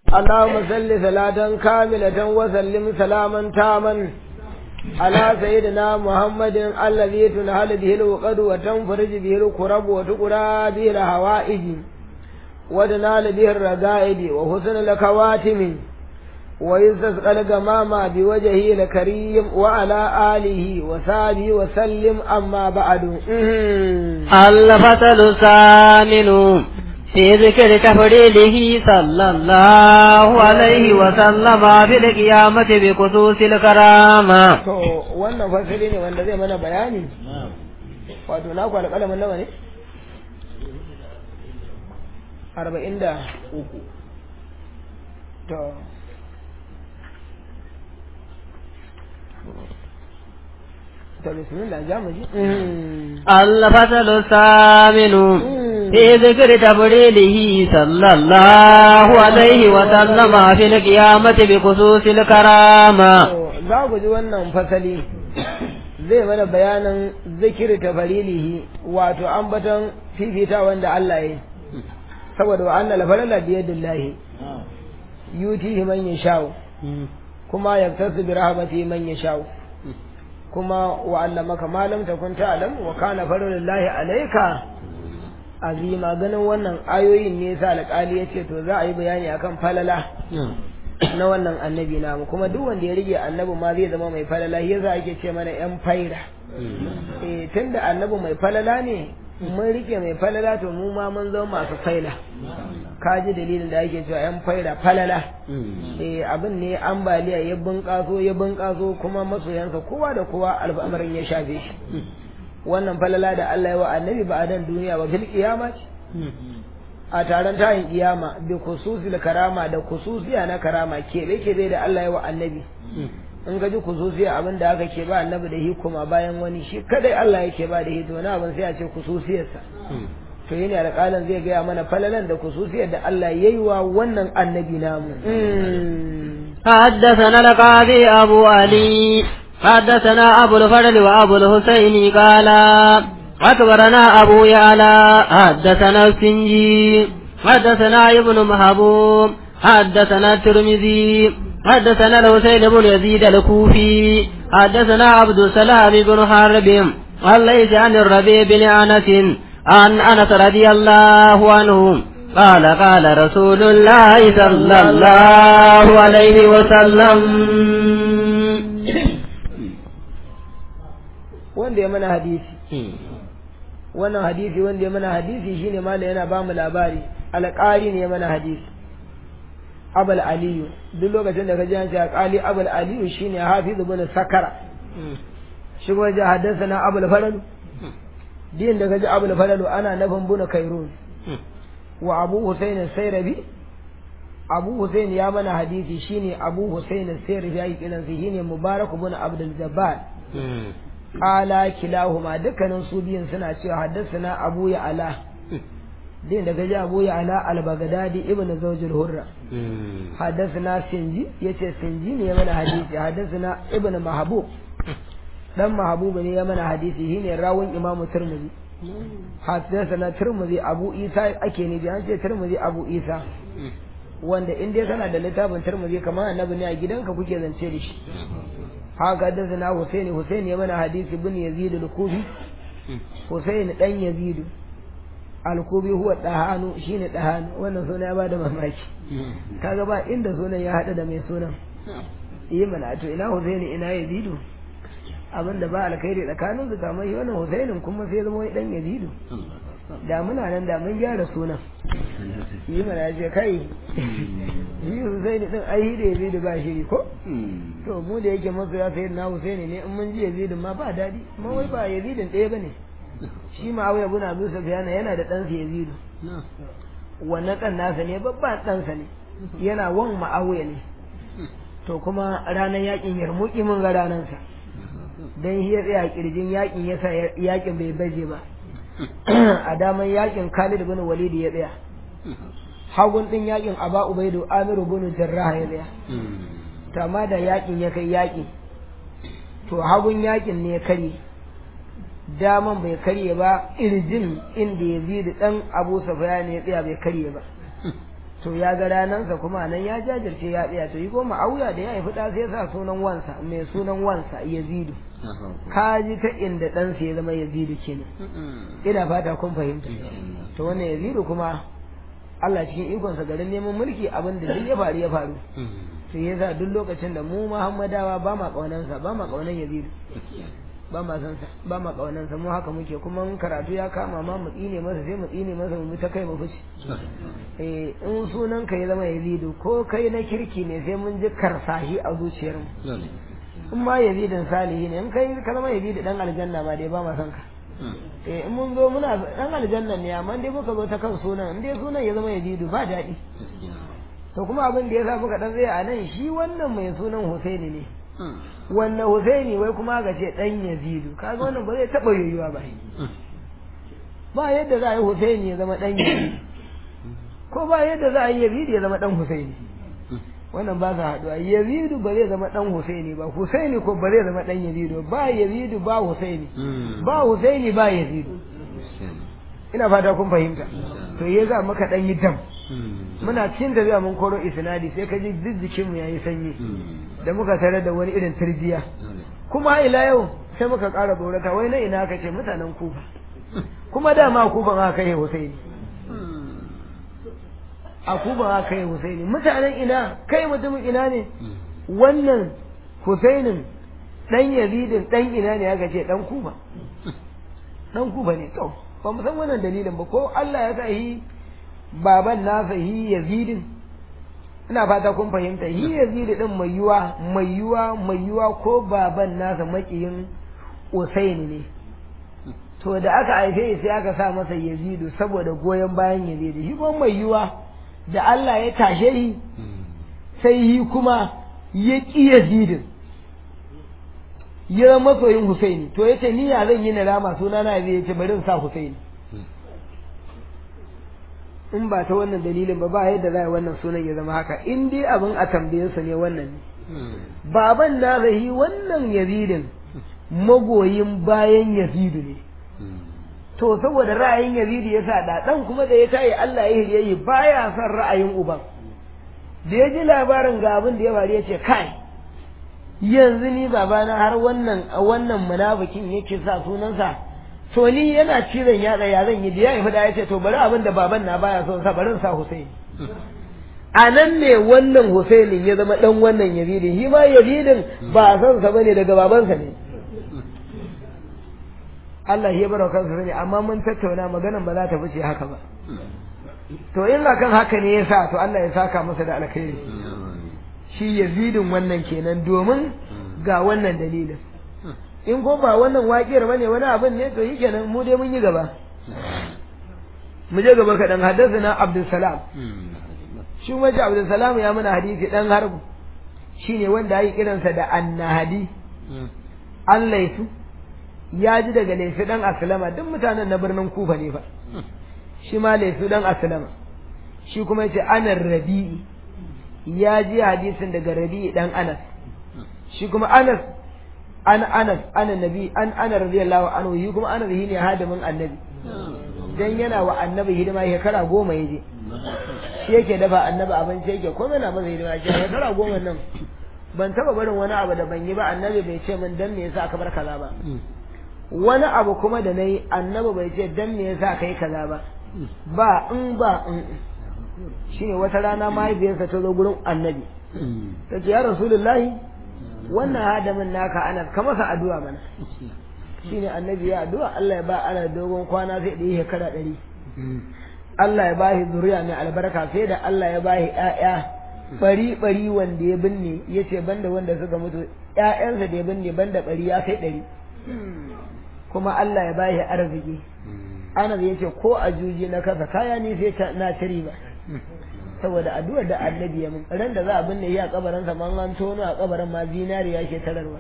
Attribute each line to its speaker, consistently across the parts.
Speaker 1: اللهم صل صلاة كاملة وسلم سلاما تاما على سيدنا محمد الذي تنهل به الوقد وتنفرج به الكرب وتقرى به الهوائج ودنال به الرقائد وحسن الكواتم ويستسقى الغمام بوجهه الكريم وعلى آله وصحبه وسلم أما بعد
Speaker 2: الفصل الثامن في ذكر تفضيله صلى الله عليه وسلم في القيامة بخصوص الكرامة
Speaker 1: to wannan fasili ne wanda zai mana bayani wato na kwana kalamin nawa ne arba'in da uku to to bismillah ja mu ji
Speaker 2: الفصل الثامن في ذكر تفضيله صلى الله عليه وسلم في القيامة بخصوص الكرامة
Speaker 1: To, za ku ji wannan fasali zai mana bayanin zikiri ta farilihi wato ambaton fifita wanda Allah ya yi saboda wa annal falala biyadillahi yutihi man yashau kuma yaktasu bi rahmatihi man yashau kuma wa allamaka ma lam takun ta'lam wa kana fadlullahi alayka azima ganin wannan ayoyin ne yasa alƙali yace to za a yi bayani akan falala na wannan annabi namu kuma duk wanda ya rige annabi ma zai zama mai falala yasa ake ce mana yan faira eh tunda annabi mai falala ne mun rike mai falala to mu ma mun zama masu faila ka ji dalilin da ake cewa yan faira falala eh abin ne ambaliya ya bunƙaso ya bunƙaso kuma masoyansa kowa da kowa al'amarin ya shafe shi wannan falala da Allah ya wa annabi ba a dan duniya ba fil qiyama a taron tayin kiyama bi khususil karama da khususiya na karama kebe kebe da Allah ya wa annabi in ka ji khususiya abin da aka ke ba annabi da hikuma bayan wani shi kadai Allah yake ba da hito na abin sai a ce khususiyarsa to yene alƙalan zai gaya mana falalan da khususiyar da Allah ya yi wa wannan annabi namu
Speaker 2: حدثنا القاضي أبو علي حدثنا أبو الفضل وأبو الحسين قال أكبرنا أبو يعلى حدثنا السنجي حدثنا ابن محبوب حدثنا الترمذي حدثنا الحسين بن يزيد الكوفي حدثنا عبد السلام بن حرب عن ليس عن الربيع بن أنس عن أنس رضي الله عنه قال قال رسول الله صلى الله عليه وسلم
Speaker 1: wanda ya mana hadisi wannan hadisi wanda ya mana hadisi shine mala yana ba mu labari alƙari ne ya mana hadisi abul aliyu duk lokacin da ka ji an ce alƙali abul aliyu shine hafiz ibn sakara shi kuma ji haddasa na abul falalu din da ka ji abul falalu ana nufin buna kairun wa abu husain sayrabi abu husain ya mana hadisi shine abu husain sayrabi ya yi kiran shine mubarak ibn abdul jabbar qala kilahuma dukkanin su biyun suna cewa haddathana abu ya ala din daga ji abu ya ala al-baghdadi ibnu zawjul hurra haddathana sinji yace sinji ne ya mana hadisi haddathana ibnu mahbub dan mahbub ne ya mana hadisi shine rawun imamu tirmidhi haddathana tirmidhi abu isa ake ne an ce tirmidhi abu isa wanda in dai kana da littafin tirmidhi kamar annabi ne a gidanka kuke zance da shi haka haddasa Husaini Husaini ya mana hadisi bin Yazid al-Kufi Husaini dan Yazid al-Kufi huwa dahanu shine dahanu wannan suna ya bada mamaki kaga ba inda sunan ya hada da mai sunan yi mana to ina Husaini ina Yazid abinda ba alkhairi tsakanin su kamar shi wannan Husainin kuma sai zama wani dan Yazid da muna nan da mun gyara sunan yi mana ya ce kai yi Husaini din ai da Yazid ba shiri ko to mu da yake masu ya sayi na Husaini ne in mun ji Yazid ma ba dadi amma wai ba Yazidin ɗaya bane shi ma Abu Abu Abu Sufyan yana da ɗansa Yazid wannan ɗan nasa ne babban ɗansa ne yana wan Muawiya ne to kuma ranar yakin Yarmuki mun ga ranansa dan shi ya tsaya kirjin yakin yasa yakin bai baje ba a daman yakin Khalid bin Walid ya tsaya hagun din yakin Aba Ubaidu Amiru bin Jarrah ya tsaya to amma da yakin ya kai yaki to hagun yakin ne ya kare daman bai karye ba irjin inda ya da dan Abu Sufyan ya tsaya bai karye ba to ya ga ranansa kuma nan ya jajirce ya tsaya to yi ko ma'auya da ya haifi ɗa sai sa sunan wansa mai sunan wansa yazidu ka ji ta inda ɗansa ya zama yazidu kenan ina fata kun fahimta to wannan yazidu kuma Allah cikin ikonsa garin neman mulki abin da duk ya faru ya faru sai ya sa duk lokacin da mu Muhammadawa ba ma kaunansa ba ma kaunan yazidu ba ma san sa ba ma kaunan sa mu haka muke kuma in karatu ya kama ma mu tsine masa sai mu tsine masa mu ta kai mu fushi eh in sunan ka ya zama yazidu ko kai na kirki ne sai mun ji karsahi a zuciyar mu in ma yazidin salihi ne in kai ka zama yazidu dan aljanna ma dai ba ma san ka eh in mun zo muna dan aljanna ne amma dai muka zo ta kan sunan in dai sunan ya zama yazidu ba daɗi to kuma abin da ya sa muka dan tsaya a nan shi wannan mai sunan Husaini ne wannan Husaini wai kuma ga ce dan Yazidu kaga wannan ba zai taba yoyuwa ba ba yadda za a yi Husaini ya zama dan Yazidu ko ba yadda za a yi Yazidu ya zama dan Husaini wannan ba sa haɗuwa Yazidu ba zai zama dan Husaini ba Husaini ko ba zai zama dan Yazidu ba Yazidu ba Husaini ba Husaini ba Yazidu ina fata kun fahimta to ya za maka dan yi dam muna cikin tafiya mun koro isnadi sai ka ji jijjikin mu yayi sanyi da muka tare da wani irin turjiya kuma ila yau sai muka ƙara tsorata wai na ina ka ce mutanen kufa kuma dama kufan aka kai Husaini a kufa aka kai Husaini mutanen ina kai mutumin ina ne wannan Husainin dan Yazidin dan ina ne aka ce dan kufa dan kufa ne to ba mu san wannan dalilin ba ko Allah ya sa yi baban nasa hi yazidin ina fata kun fahimta hi yazidi din mai yuwa mai yuwa mai yuwa ko baban nasa makiyin usaini ne to da aka haife sai aka sa masa yazidu saboda goyon bayan yazidi shi kuma mai yuwa da Allah ya tashe shi sai yi kuma ya ƙi yazidin ya masoyin husaini to yace ni ya zan yi na rama suna na zai yace bari in sa husaini in ba ta wannan dalilin ba ba yadda za a wannan sunan ya zama haka in dai abin a tambayinsa ne wannan ne baban na rahi wannan yazidin magoyin bayan yazidu ne to saboda ra'ayin yazidu ya sa da dan kuma da ya tayi Allah ya hirye baya son ra'ayin uban da ya ji labarin ga abin da ya faru ya ce kai yanzu ni babana har wannan wannan munafikin yake sa sunansa to ni yana cizon yatsa ya zan yi da ya haifi da ya ce to bari abin da baban na baya son sa barin sa Hussein a nan ne wannan Husainin ya zama dan wannan Yazidin shi ma Yazidin ba san sa bane daga babansa ne Allah ya bar kansa sani amma mun tattauna maganan ba za ta fice haka ba to in kan haka ne yasa to Allah ya saka masa da alkhairi shi Yazidin wannan kenan domin ga wannan dalilin in ko ba wannan waƙiyar bane wani abin ne to kenan mu dai mun yi gaba mu je gaba kaɗan haddasa Abdulsalam shi waje Abdulsalam ya mana hadisi dan harbu shine wanda ya kiransa da annahadi an laifu ya ji daga laifi dan aslama duk mutanen na birnin kufa ne fa shi ma laifi dan aslama shi kuma yace anar rabi'i ya ji hadisin daga rabi'i dan anas shi kuma anas an anas ana nabi an ana radiyallahu anhu yi kuma anas ne hadimin annabi dan yana wa annabi hidima shekara goma yaje shi yake dafa annabi abinci yake kuma yana masa hidima shi shekara goma nan ban taba barin wani abu da ban yi ba annabi bai ce min dan me yasa aka bar kaza ba wani abu kuma da nayi annabi bai ce dan me yasa kai kaza ba ba in ba in shine wata rana mahaifiyarsa ta zo gurin annabi ta ce ya rasulullahi wannan hadamin naka ana ka masa addu'a mana shine annabi ya addu'a Allah ya ba ana dogon kwana sai da yi shekara ɗari Allah ya bashi zuriya mai albarka sai da Allah ya bashi ƴaƴa bari bari wanda ya binne yace banda wanda suka mutu ƴaƴansa da ya binne banda bari ya kai ɗari kuma Allah ya bashi arziki Anas yace ko a juji na kasa kaya ni sai na tiri ba saboda addu'ar da annabi ya mun ran da za a binne ya kabarin sa man an tono a kabarin ma zinariya ke tararwa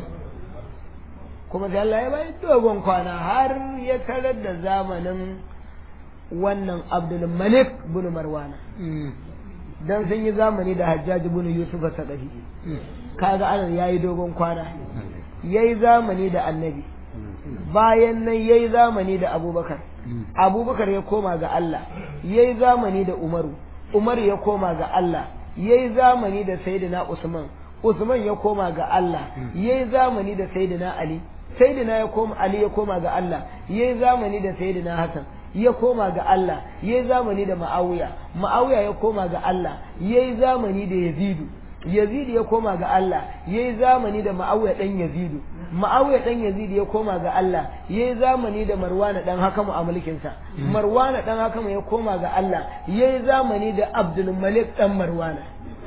Speaker 1: kuma sai Allah ya bayi dogon kwana har ya tarar da zamanin wannan Abdul Malik bin Marwana dan sun yi zamani da Hajjaj bin Yusuf Sadafi kaga anan yayi dogon kwana yayi zamani da annabi bayan nan yayi zamani da Abubakar Abubakar ya koma ga Allah yayi zamani da Umaru Umar ya koma ga Allah yayi zamani da Sayyidina Usman Usman ya koma ga Allah yayi zamani da Sayyidina Ali Sayyidina ya koma Ali ya koma ga Allah yayi zamani da Sayyidina Hassan ya koma ga Allah yayi zamani da Muawiya Muawiya ya koma ga Allah yayi zamani da Yazidu Yazidu ya koma ga Allah yayi zamani da Muawiya dan Yazidu Muawiya dan Yazidu ya koma ga Allah yayi zamani da Marwana dan Hakamu a mulkin sa Marwana dan Hakamu ya koma ga Allah yayi zamani da Abdul Malik dan Marwana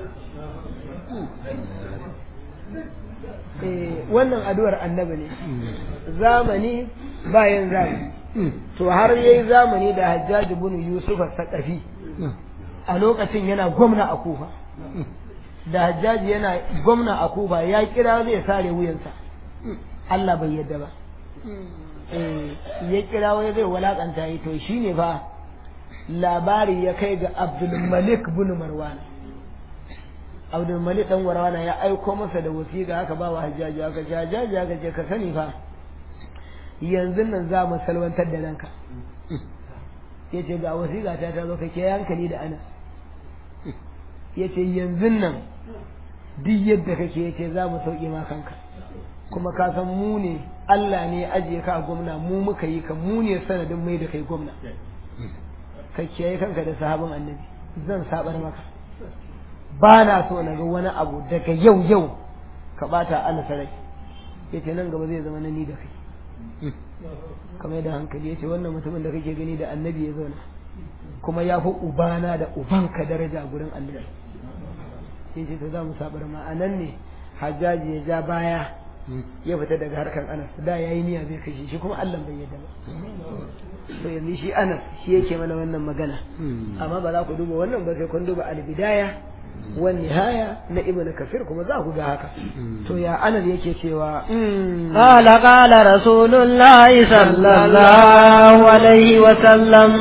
Speaker 1: eh wannan addu'ar annabi ne zamani bayan zamani to har yayi zamani da Hajjaj ibn Yusuf al-Saqafi a lokacin yana gwamna a Kufa da Hajjaj yana gwamna a Kufa ya kira zai sare wuyansa Allah bai yadda ba eh ya kira wai zai walakanta yi to shine fa labari ya kai ga Abdul Malik ibn Marwan Abdul Malik dan Marwan ya aiko masa da wasiƙa haka ba wa Hajjaj haka Hajjaj haka ce ka sani fa yanzu nan za mu salwantar da ranka ya ce ga wasiƙa ta ta zo ka ke hankali da ana ya ce yanzu nan duk yadda kake ya ce za mu sauƙi ma kanka kuma ka san mu ne Allah ne ajiye ka a gwamna mu muka yi ka mu ne sanadin mai da kai gwamna ka kiyaye kanka da sahabin annabi zan sabar maka ba na so na ga wani abu daga yau yau ka bata ana sarai ya ce nan gaba zai zama na ni da kai kamar da hankali ya ce wannan mutumin da kake gani da annabi ya zauna kuma ya fi ubana da ubanka daraja gurin annabi sai ce to za mu sabar ma a nan ne hajjaji ya ja baya ya fita daga harkar anas da ya yi niyya zai kashe shi kuma allah bai yadda ba to yanzu shi anas shi yake mana wannan magana amma ba za ku duba wannan ba sai kun duba albidaya wan nihaya na ibn kafir kuma za ku ga haka to ya anas yake cewa
Speaker 2: قال قال رسول الله صلى الله عليه وسلم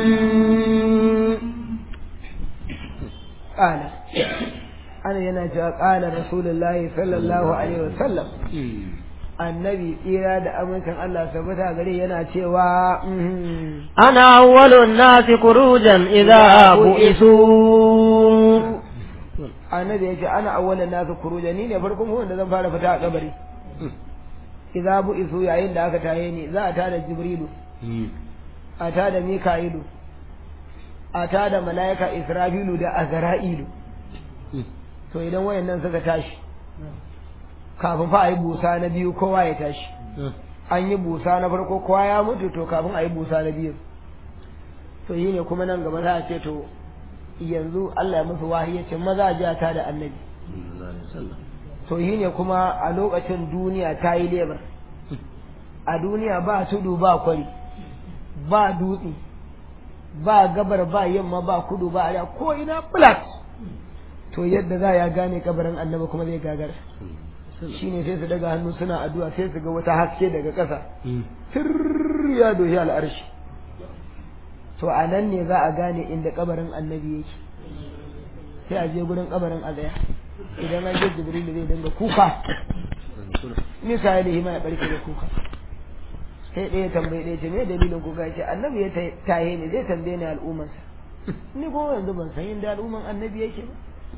Speaker 1: قال ana yana cewa qala rasulullahi sallallahu alaihi wasallam annabi tsira da amincin Allah sabata gare yana cewa
Speaker 2: أنا أول الناس خروجا إذا بئسوا
Speaker 1: annabi yace ana awwalan nasu kuruja ni ne farkon wanda zan fara fita a kabari idza bu isu yayin da aka taye ni za a tada jibrilu a tada mika'ilu a tada malaika israfilu da azra'ilu to idan wayannan suka tashi kafin fa a yi busa na biyu kowa ya tashi an yi busa na farko kowa ya mutu to kafin a yi busa na biyu to yi ne kuma nan gaba za a ce to yanzu Allah ya musu wahayi ya ce maza a ta da annabi to yi ne kuma a lokacin duniya ta yi lebar a duniya ba tudu ba kwari ba dutse ba gabar ba yamma ba kudu ba arewa ko ina flat to yadda za ya gane kabarin annabi kuma zai gagara shine sai su daga hannu suna addu'a sai su ga wata haske daga ƙasa sir ya doshi al'arshi to a nan ne za a gane inda kabarin annabi yake sai a je gurin kabarin a tsaya idan an je jibril zai dinga kuka misali hima ya barke da kuka sai ɗaya tambayi ɗaya ce me dalilin kuka ce annabi ya tahe ne zai tambaye ni al'ummarsa ni ko yanzu ban san inda al'umman annabi yake ba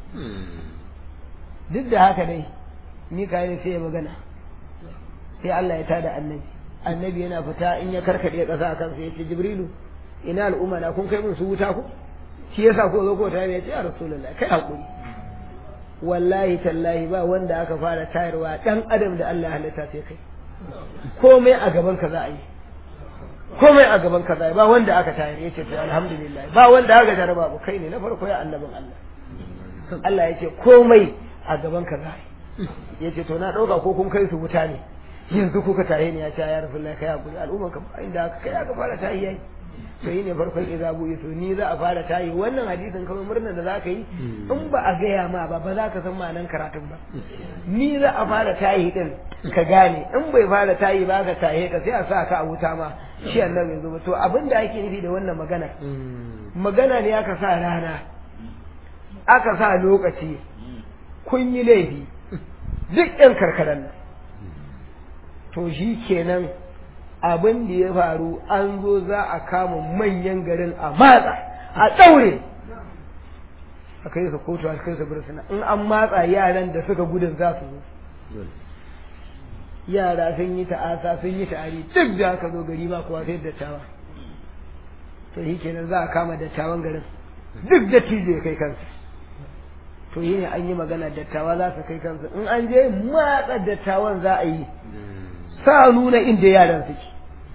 Speaker 1: duk da haka dai Mikael sai ya magana sai Allah ya tada annabi annabi yana fita in ya karkade ƙasa a kansa ya ce jibrilu ina al'umma na kun kai mun su wuta ku shi yasa ko zo ko tare ya ce ya rasulullah kai hakuri wallahi tallahi ba wanda aka fara tayarwa dan adam da Allah ya halitta sai kai komai a gaban ka za a yi komai a gaban ka za a yi ba wanda aka tayar ya ce to alhamdulillah ba wanda aka jaraba ba kai ne na farko ya annabin Allah Allah ya ce komai a gaban ka za a yi ya ce to na ɗauka ko kun kai su wuta ne yanzu kuka tahe ne ya ce ya rasu kai hakuri al'umma ka inda aka kai aka fara tahi yayi to yi ne farkon idza bu isu ni za a fara tahi wannan hadisin kamar murnar da za ka yi in ba a gaya ma ba ba za ka san ma'anan karatun ba ni za a fara tahi din ka gane in bai fara tahi ba ka tahe ka sai a sa ka a wuta ma shi annabi yanzu ba to abin da ake nufi da wannan magana magana ne aka sa rana aka sa lokaci kun yi laifi duk ɗan karkaran nan to shi kenan abin da ya faru an zo za a kama manyan garin a matsa a ɗaure a kai su kotu a kai su bursuna in an matsa yaran da suka gudun za su zo yara sun yi ta'asa sun yi ta'ari duk da aka zo gari ba kowa sai dattawa to shi kenan za a kama dattawan garin duk da tijo ya kai kansu to yi ne an yi magana dattawa za su kai kansu in an je matsa dattawan za a yi sa nuna inda yaran suke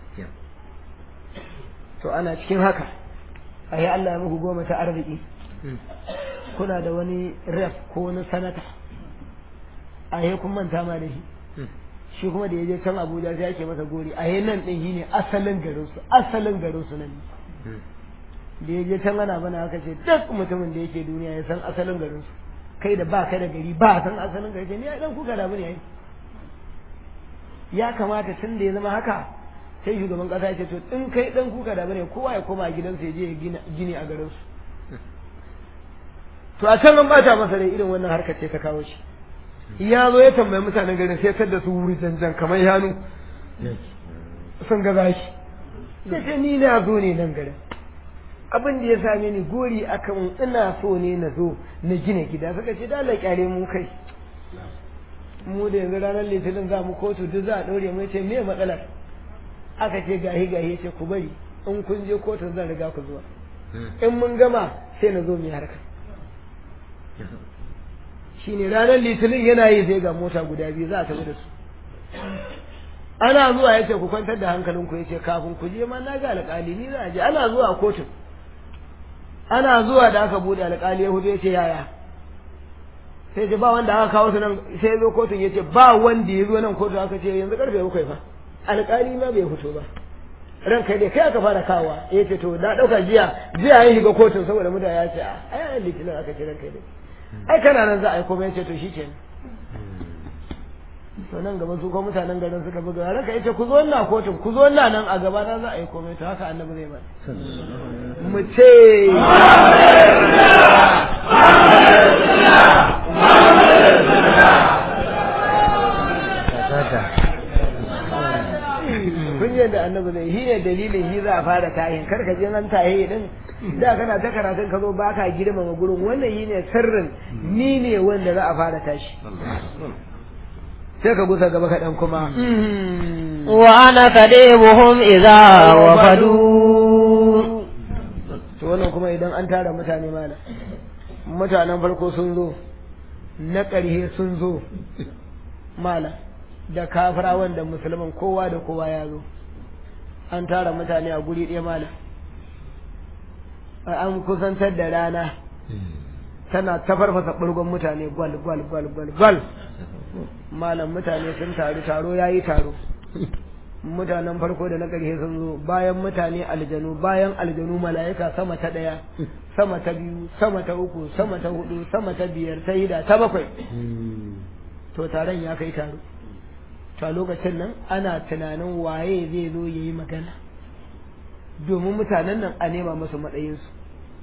Speaker 1: to ana cikin haka a yi Allah ya muku goma ta arziki kuna da wani ref ko wani sanata a yi kun manta ma da shi shi kuma da ya je can abuja sai ake masa gori a yi nan ɗin shi ne asalin garinsu asalin garinsu nan da ya je can ana mana haka ce duk mutumin da yake duniya ya san asalin garinsu kai da ba kai da gari ba san asalin gari ni ya dan kuka da bane yayi ya kamata tun da ya zama haka sai shugaban kasa ya ce to in kai dan kuka da bane kowa ya koma gidansa ya je ya gina gini a garin su to a can an bata masa rai irin wannan harkar ce ta kawo shi ya zo ya tambayi mutanen garin sai tar da su wuri janjan kamar yanu sun ga zashi sai ce ni na zo ne nan garin abin da ya same ni gori akan ina so ne na zo na gina gida suka ce dala kyale mu kai mu da yanzu ranar litinin za mu kotu duk za a ɗaure mu ce me matsalar aka ce gahi gahi ce ku bari in kun je kotun zan riga ku zuwa in mun gama sai na zo mu yi harka shine ranar litinin yana yi sai ga mota guda biyu za a tafi da su ana zuwa ya ce ku kwantar da hankalinku ya ce kafin ku je ma na ga alƙali ni za a je ana zuwa kotun ana zuwa da aka bude alƙali ya hudu ya ce yaya sai ce ba wanda aka kawo su nan sai zo kotun ya ce ba wanda ya zo nan kotun aka ce yanzu karfe bakwai fa alƙali ma bai fito ba ran kai dai kai aka fara kawa ya ce to na ɗauka jiya jiya ya shiga kotun saboda mutane ya ce a ai litinin aka ce ran kai dai ai kana nan za a yi komai ya ce to shi kenan to nan gaba su ko mutanen garin suka buga ranka yace ku zo ina kotun ku zo ina nan a gaba na za a yi komai to haka annabi zai bani mu ce kun yadda annabi zai shi ne dalilin shi za a fara tahin kar ka je nan tahi din da kana ta karatun ka zo baka girmama gurin wannan shi ne sirrin ni ne wanda za a fara tashi sai ka gusa gaba kaɗan kuma.
Speaker 2: Wa ana kadibuhum idza wafadu.
Speaker 1: To wannan kuma idan an tara mutane mana. Mutanen farko sun zo, na ƙarshe sun zo, mala, da kafirawan da musulman kowa da kowa ya zo. An tara mutane a guri ɗaya mala. An kusantar da rana. Tana ta farfasa ɓurgon mutane gwal gwal gwal gwal gwal. malam mutane sun taru taro ya yi taro mutanen farko da na ƙarshe sun zo bayan mutane aljanu bayan aljanu mala'ika sama ta ɗaya sama ta biyu sama ta uku sama ta hudu sama ta biyar ta hida ta bakwai to taron ya kai taro to a lokacin nan ana tunanin waye zai zo ya yi magana domin mutanen nan a nema musu matsayinsu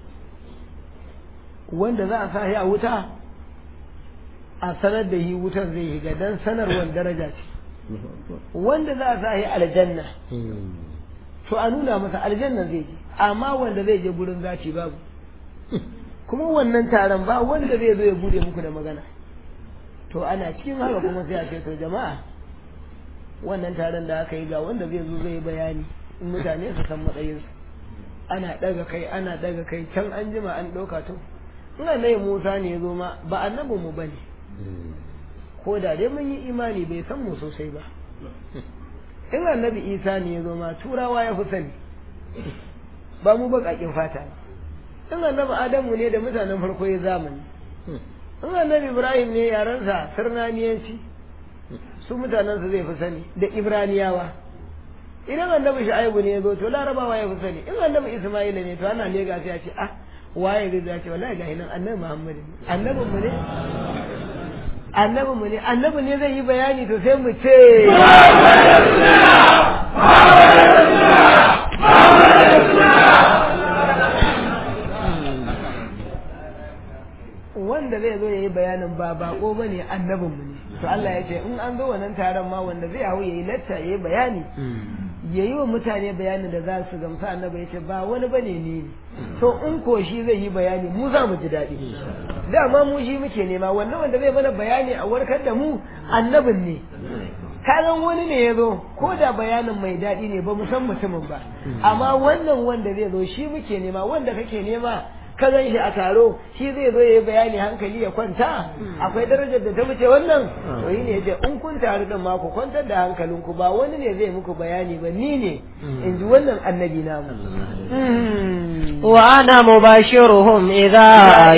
Speaker 1: wanda za a sa a wuta a sanar da yi wutar zai shiga don sanarwar daraja ce wanda za a sa yi aljanna to a nuna masa aljanna zai je amma wanda zai je gurin zaci babu kuma wannan taron ba wanda zai zo ya bude muku da magana to ana cikin haka kuma sai a ce to jama'a wannan taron da aka yi ga wanda zai zo zai bayani in mutane su san matsayinsu ana daga kai ana daga kai can an jima an ɗauka to ina nai musa ne ya zo ma ba annabin mu bane ko da dai mun yi imani bai san mu sosai ba in annabi isa ne ya zo ma turawa ya fi sani ba mu baƙaƙin fata in annabi adamu ne da mutanen farko ya zamani in annabi ibrahim ne yarensa sirnaniyanci su mutanensa zai fi sani da ibraniyawa idan annabi shu'aibu ne ya zo to larabawa ya fi sani in annabi isma'ila ne to ana lega sai a ce ah waye zai ce wallahi ga nan annabi muhammad annabin mu ne annabin mu ne annabin ne zai yi bayani to sai mu ce wanda zai zo ya yi bayanin ba bako ba ne annabin mu ne to Allah ya ce in an zo wannan taron ma wanda zai hau ya yi latta ya yi bayani ya yi wa mutane bayanin da za su gamsa annabi ya ce ba wani bane ni ne to in ko shi zai yi bayani mu za mu ji daɗi dama mu shi muke nema wannan wanda zai mana bayani a warkar da mu annabin ne karan wani ne ya zo ko da bayanin mai daɗi ne ba mu san mutumin ba amma wannan wanda zai zo shi muke nema wanda kake nema ka gan shi a taro shi zai zo ya yi bayani hankali ya kwanta akwai darajar da ta wuce wannan to yi ne ce in kun taru din ma ku kwantar da hankalinku ba wani ne zai muku bayani ba ni ne in ji wannan annabi namu
Speaker 2: wa ana mubashiruhum idza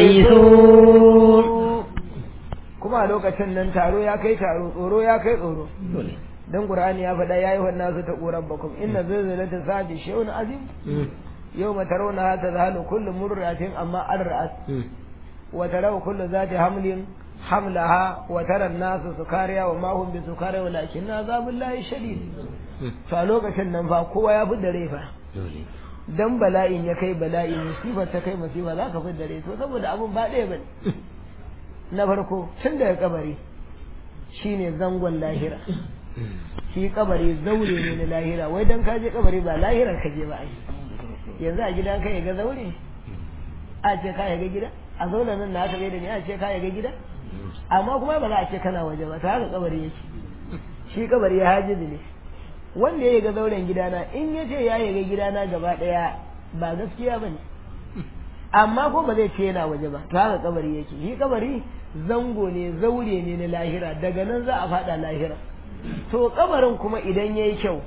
Speaker 2: aisu
Speaker 1: kuma a lokacin nan taro ya kai taro tsoro ya kai tsoro dan qur'ani ya faɗa yayi wannan su ta qurabbakum inna zalzalata sa'ati shay'un azim يوم ترونها تذهل كل مرة أما أرأت وترى كل ذات حمل حملها وترى الناس سكاريا وما هم بسكاريا ولكن عذاب الله شديد فلوك شنن فقوة يا بد ريفا dan bala'in ya kai bala'i musibar ta kai musiba za ka fidda to saboda abun ba ɗaya bane na farko tun daga kabari shine zangon lahira shi kabari zaure ne na lahira wai dan ka je kabari ba lahiran ka je ba ai yanzu a gidan ka ga zaure a ce ka ga gida a zaune nan na aka da ni a ce ka ga gida amma kuma ba za a ce kana waje ba ta haka kabari yake shi kabari ya hajizi ne wanda ya ga zauren gidana in ya ce ya ga gidana gaba daya ba gaskiya ba ne amma ko ba zai ce yana waje ba ta haka kabari yake shi kabari zango ne zaure ne na lahira daga nan za a fada lahira to kabarin kuma idan ya yi kyau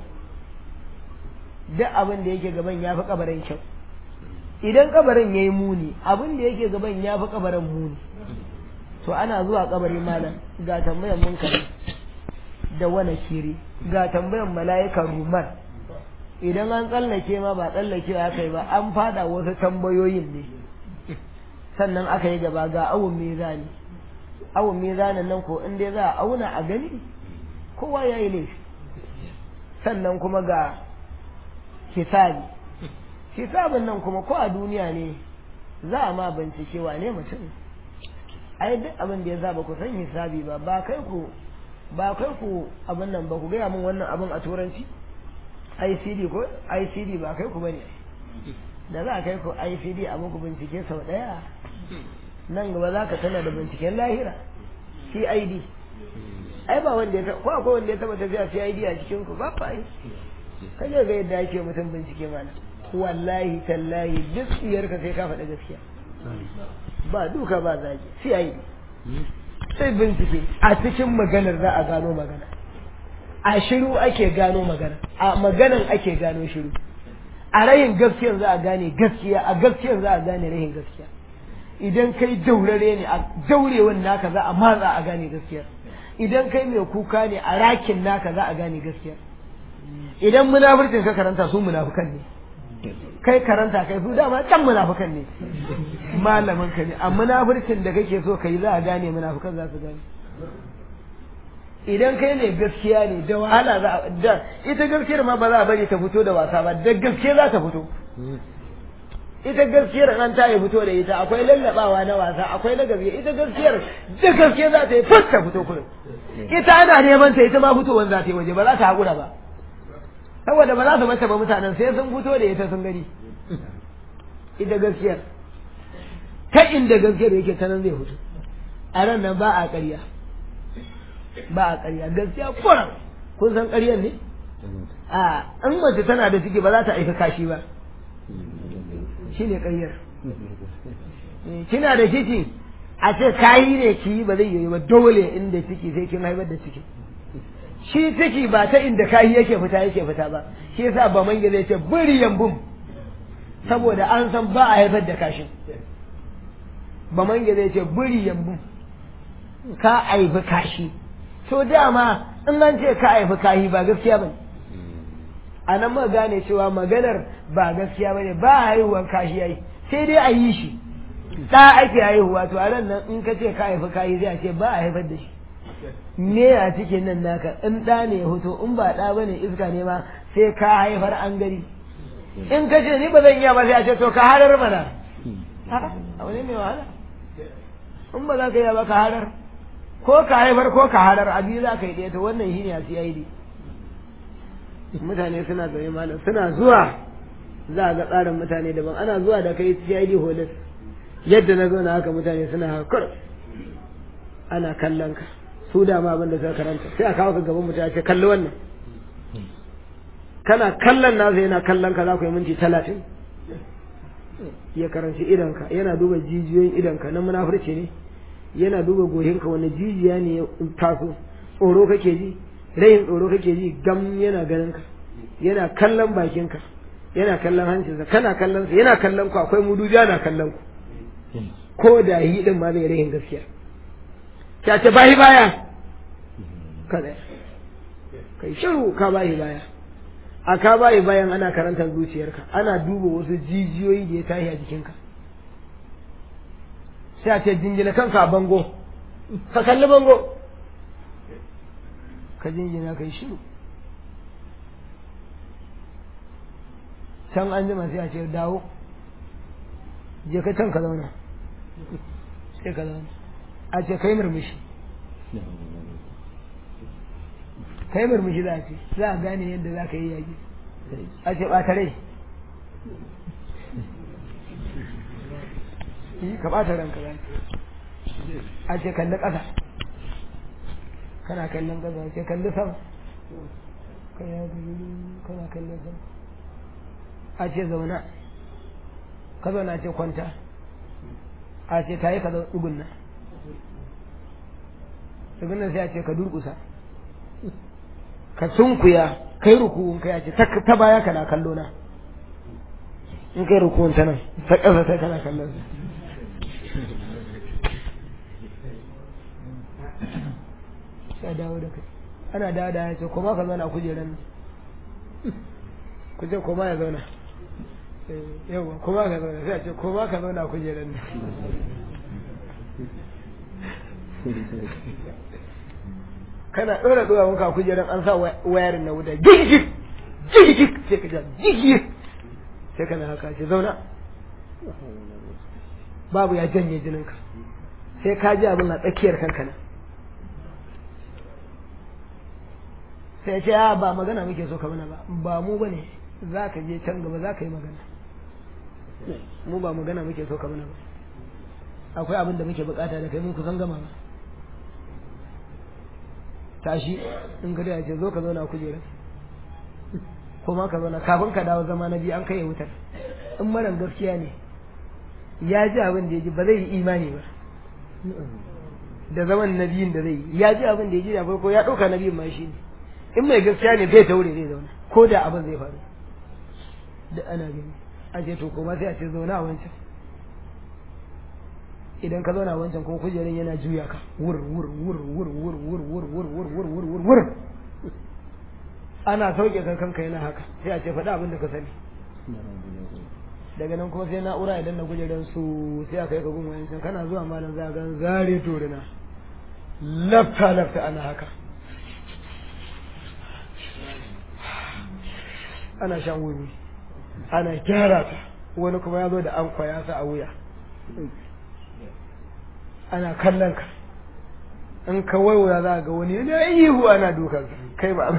Speaker 1: duk abin da yake gaban ya fi kabarin kyau idan kabarin ya yi muni abin da yake gaban ya fi kabarin muni to ana zuwa kabari malam ga tambayan munkari da wani kiri ga tambayan mala'ika rumar idan an tsallake ma ba tsallake aka yi ba an fada wasu tambayoyin ne sannan aka yi gaba ga awon mizani awon mizanin nan ko in dai za a auna a gani kowa ya yi laifi sannan kuma ga hisabi hisabin nan kuma ko a duniya ne za a ma bincike wane mutum ai duk abin da ya zaba ku san hisabi ba ba kai ku ba kai ku abin nan ba ku gaya min wannan abin a turanci ICD ko ICD ba kai ku bane da za a kai ku ICD a muku bincike sau daya nan gaba za ka tana da binciken lahira CID ai ba wanda ya ko akwai wanda ya taba tafiya CID a cikin ku ba fa ai kaje ga yadda ake mutum bincike mana wallahi tallahi duk iyarka sai ka faɗa gaskiya ba duka ba zaki CID sai bincike a cikin maganar za a gano magana a shiru ake gano magana a maganan ake gano shiru a rayin gaskiyar za a gane gaskiya a gaskiyar za a gane rayin gaskiya idan kai daurare ne a daurewan naka za a matsa a gane gaskiyar idan kai mai kuka ne a rakin naka za a gane gaskiyar idan munafurcin ka karanta su munafukan ne kai karanta kai su dama can munafukan ne malamin ka ne a munafurcin da kake so kai za a gane munafukan za su gane idan kai ne gaskiya ne da wahala za a da ita gaskiyar ma ba za a bari ta fito da wasa ba da gaske za ta fito ita gaskiyar an ta yi fito da ita akwai lallabawa na wasa akwai na gaskiya ita gaskiyar da gaske za ta yi fut ta fito kullum ita ana neman ta ita ma fitowar za ta yi waje ba za ta haƙura ba saboda ba za su mace ba mutanen sai sun fito da ita sun gani ita gaskiyar ta inda gaskiyar yake ta nan zai fito a ran nan ba a ƙarya ba a ƙarya gaskiya kuran kun san ƙaryar ne a in mace tana da ciki ba za ta aika kashi ba shi ne ƙaryar kina da ciki a ce kayi ne ki yi ba zai yi ba dole inda ciki sai kin haifar da ciki shi ciki ba ta inda kayi yake fita yake fita ba shi yasa ba mange zai ce buriyan bum saboda an san ba a haifar da kashin ba mange zai ce buriyan bum ka aifi kashi to dama in an ce ka aifi kahi ba gaskiya bane a nan muka gane cewa maganar ba gaskiya bane ba haihuwar kashi yayi sai dai a yi shi da ake haihuwa to a nan in ka ce ka haifi kahi zai ce ba a haifar da shi me a cikin nan naka in ɗa ne ya hoto in ba ɗa bane iska ne ma sai ka haifar an gari in ka ce ni ba zan iya ba sai a ce to ka harar mana a wani mai wahala in ba za ka iya ba ka harar ko ka haifar ko ka harar abi za ka yi ɗaya to wannan shi ne a CID mutane suna zaune malam suna zuwa za a ga tsarin mutane daban ana zuwa da kai CID holis yadda na zo na haka mutane suna hakar ana kallon ka su da ma abin da suka karanta sai a kawo ka gaban mutane ce kalli wannan kana kallon nasa yana kallon ka za ku yi minti talatin ya karanci idanka yana duba jijiyoyin idanka na munafurci ne yana duba gohinka wani jijiya ne ya taso tsoro kake ji rayin tsoro kake ji gam yana ganin ka yana kallon bakinka yana kallon hancinsa kana kallon sa yana kallon ku akwai muduja na kallon ku ko da yi din ma zai rayin gaskiya ta ce bahi baya kada kai shiru ka bahi baya a ka bayi bayan ana karantar zuciyarka ana duba wasu jijiyoyi da ya tashi a jikinka sai a ce jinjina kanka a bango ka kalli bango ka jinjina kai shiru can an jima sai a ce dawo je ka can ka zauna sai ka zauna a ce kai murmushi kai murmushi za a ce za a gane yadda za ka yi yaƙi a ce ɓata rai yi ka ɓata ranka za a ce kalli ƙasa kana kallon ƙasa a ce kalli sama kana kallon sama a ce zauna ka zauna ce kwanta a ce ta yi ka zauna tsugunna tsugunna sai a ce ka durƙusa ka sunkuya kai rukun kai ce ta baya kana kallo na in kai rukun ta nan ta ƙasa ta kana kallon sa sai dawo da kai ana dawo da ya ce kuma ka zauna kujeran nan ku ce kuma ya zauna yawa kuma ka zauna sai a ce kuma ka zauna kujeran nan kana ɗora ɗora muka kujeran an sa wayarin na wuta gigig gigig sai ka ja gigig sai kana haka ce zauna babu ya janye jininka sai ka ji abin a tsakiyar kanka nan sai ce ya ba magana muke so ka mana ba ba mu bane za ka je can gaba za ka yi magana mu ba magana muke so ka mana ba akwai abin da muke bukata da kai mun kusan gama ba tashi in ka ya ce zo ka zauna kujera kuma ka zauna kafin ka dawo zama na biyu an kai wutar in maran gaskiya ne ya ji abin da ya ji ba zai yi imani ba da zaman na biyun da zai yi ya ji abin da ya ji da farko ya ɗauka na biyun ma shi ne in mai gaskiya ne bai taure zai zauna ko da abin zai faru da ana gani a ce to kuma sai a ce zauna a wancan idan ka zauna wancan ko kujerin yana juya ka wur wur wur wur wur wur wur wur wur wur wur wur wur ana sauke kan kanka yana haka sai a ce faɗi abin da ka sani daga nan kuma sai na'ura idan na kujerin su sai aka yi ka gun wancan kana zuwa malam za ga zare torina lafta lafta ana haka ana shan wuri ana gyara ta wani kuma ya zo da an kwaya sa a wuya ana kallon ka in ka waiwaya za ga wani yana ihu ana dukan kai ba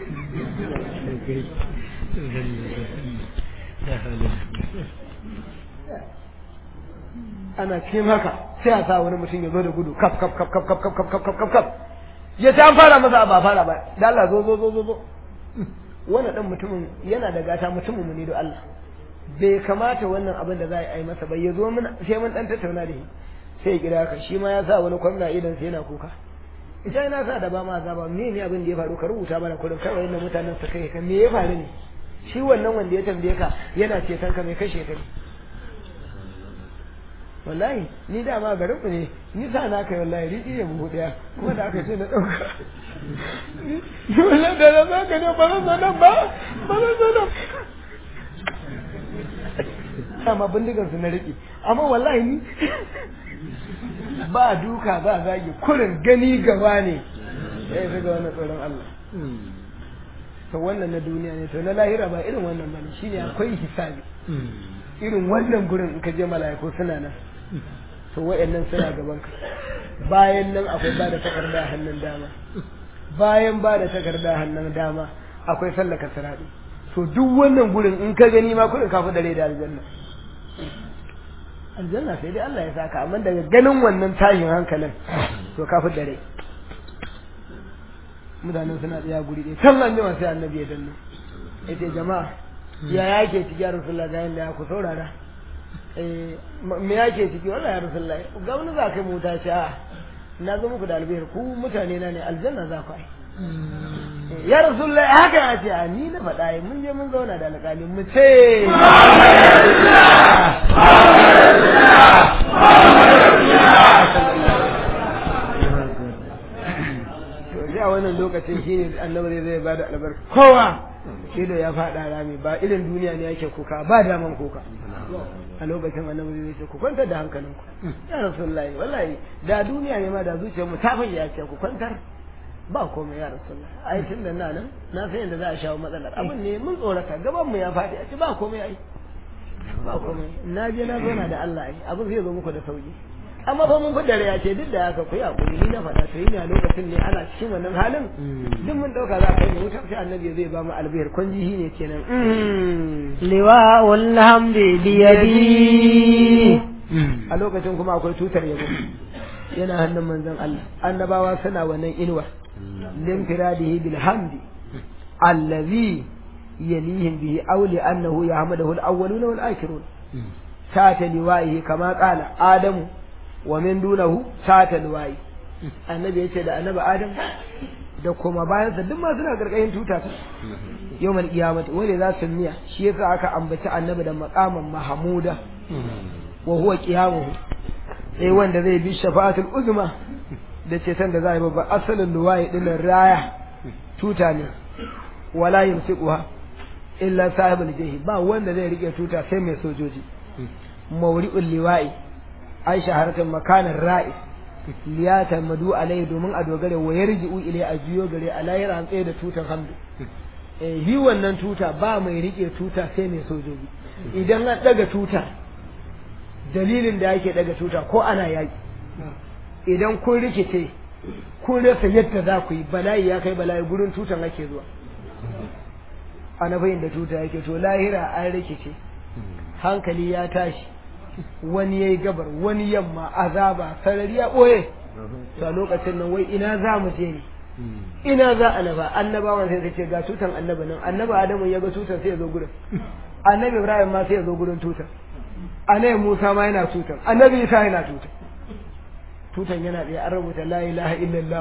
Speaker 1: ana cikin haka sai a sa wani mutum ya zo da gudu kaf kaf kaf kaf kaf kaf kaf kaf kaf kaf ya ta an fara masa ba fara ba da Allah zo zo zo zo zo wannan dan mutumin yana da gata mutumin mu ne da Allah bai kamata wannan abin da za a yi masa bai ya zo mun sai mun dan tattauna da shi sai ya kira ka shi ma ya sa wani kwamna idan sai yana kuka ita yana sa da ba ma azaba me ne abin da ya faru ka rubuta mana kullum kawai yadda mutanen su kai ka me ya faru ne shi wannan wanda ya tambaye ka yana ceton ka mai kashe ka wallahi ni da ma garin ku ne ni sa na kai wallahi riɗi ne buhu ɗaya kuma da aka ce na ɗauka wallahi da na za ka ne ba zan zo nan ba ba zan zo nan dama bindigar su na riƙe amma wallahi ni ba duka ba zagi kurin gani gaba ne ya yi ga wannan tsoron Allah to wannan na duniya ne to na lahira ba irin wannan bane shine akwai hisabi irin wannan gurin in ka je mala'iku suna nan to wayannan suna gaban ka bayan nan akwai ba da takarda hannun dama bayan ba da takarda hannun dama akwai sallaka sirati to duk wannan gurin in ka gani ma kurin kafi dare da aljanna aljanna sai dai Allah ya saka amma daga ganin wannan tashin hankalin to kafi dare mutanen suna tsaya guri ɗaya can an jima sai annabi ya danno ya ce jama'a ya yake ciki ya rasulullah ga yanda ya ku saurara me yake ciki wallahi ya rasulullah ga wani za kai mota ce a na zo muku da albihar ku mutane na ne aljanna za ku ai ya rasulullah haka ya ce a ni na faɗa yi mun je mun zauna da alƙali mu ce to a wannan lokacin shine annabi zai bada albarka kowa ido ya faɗa rami ba irin duniya ne yake kuka ba daman kuka a lokacin annabi zai ce ku kwantar da hankalinku ya rasulullahi wallahi da duniya ne ma da zuciyar mu ta fayyace ce ku kwantar ba komai ya rasulullah ai tun da nan na san yadda za a shawo matsalar abin ne mun tsorata gaban mu ya faɗi a ce ba komai ai ba komai na je na zauna da Allah ai abin zai zo muku da sauki amma fa mun fidda ya ce duk da haka ku yi hakuri ni na faɗa to yi ne a lokacin ne ana cikin wannan halin duk mun ɗauka za ka yi wutar sai annabi zai ba mu albihar kwanjihi ne kenan
Speaker 2: liwa'ul hamdi biyadi
Speaker 1: a lokacin kuma akwai tutar yabo yana hannun manzon Allah annabawa suna wannan inuwa linfiradihi bil hamdi allazi yalihim bihi aw li annahu yahmaduhu al awwaluna wal akhirun ta liwa'ihi kama qala adamu wa min dunahu sata luwayi annabi yace da annabi adam da kuma bayan sa duk ma suna karkashin tuta ta yawmal qiyamati wanda za su miya shi yasa aka ambaci annabi da maqaman mahmuda wa huwa qiyamuhu sai wanda zai bi shafa'atul uzma da ceton da za a yi babba asalin luwayi din raya tuta ne wala yumsiquha illa sahibul jahi ba wanda zai rike tuta sai mai sojoji mawri'ul liwa'i ai shaharatan makanan ra'i liyata madu alai domin a dogare wa yarji'u ilai a jiyo gare a layar an tsaye da tutar hamdu eh yi wannan tuta ba mai rike tuta sai mai sojoji idan an daga tuta dalilin da yake daga tuta ko ana yaki idan kun rikice kun rasa yadda za ku yi bala'i ya kai bala'i gurin tutan ake zuwa ana bayin da tuta yake to lahira an rikice hankali ya tashi wani yayi gabar wani yamma azaba sarari ya boye to a lokacin nan wai ina za mu je ne ina za a naba annabawan sai ce ga tutan annabi nan annabi adamu ya ga tutan sai ya zo gurin annabi ibrahim ma sai ya zo gurin tutan annabi musa ma yana tutan annabi isa yana tutan tutan yana da an rubuta la ilaha illallah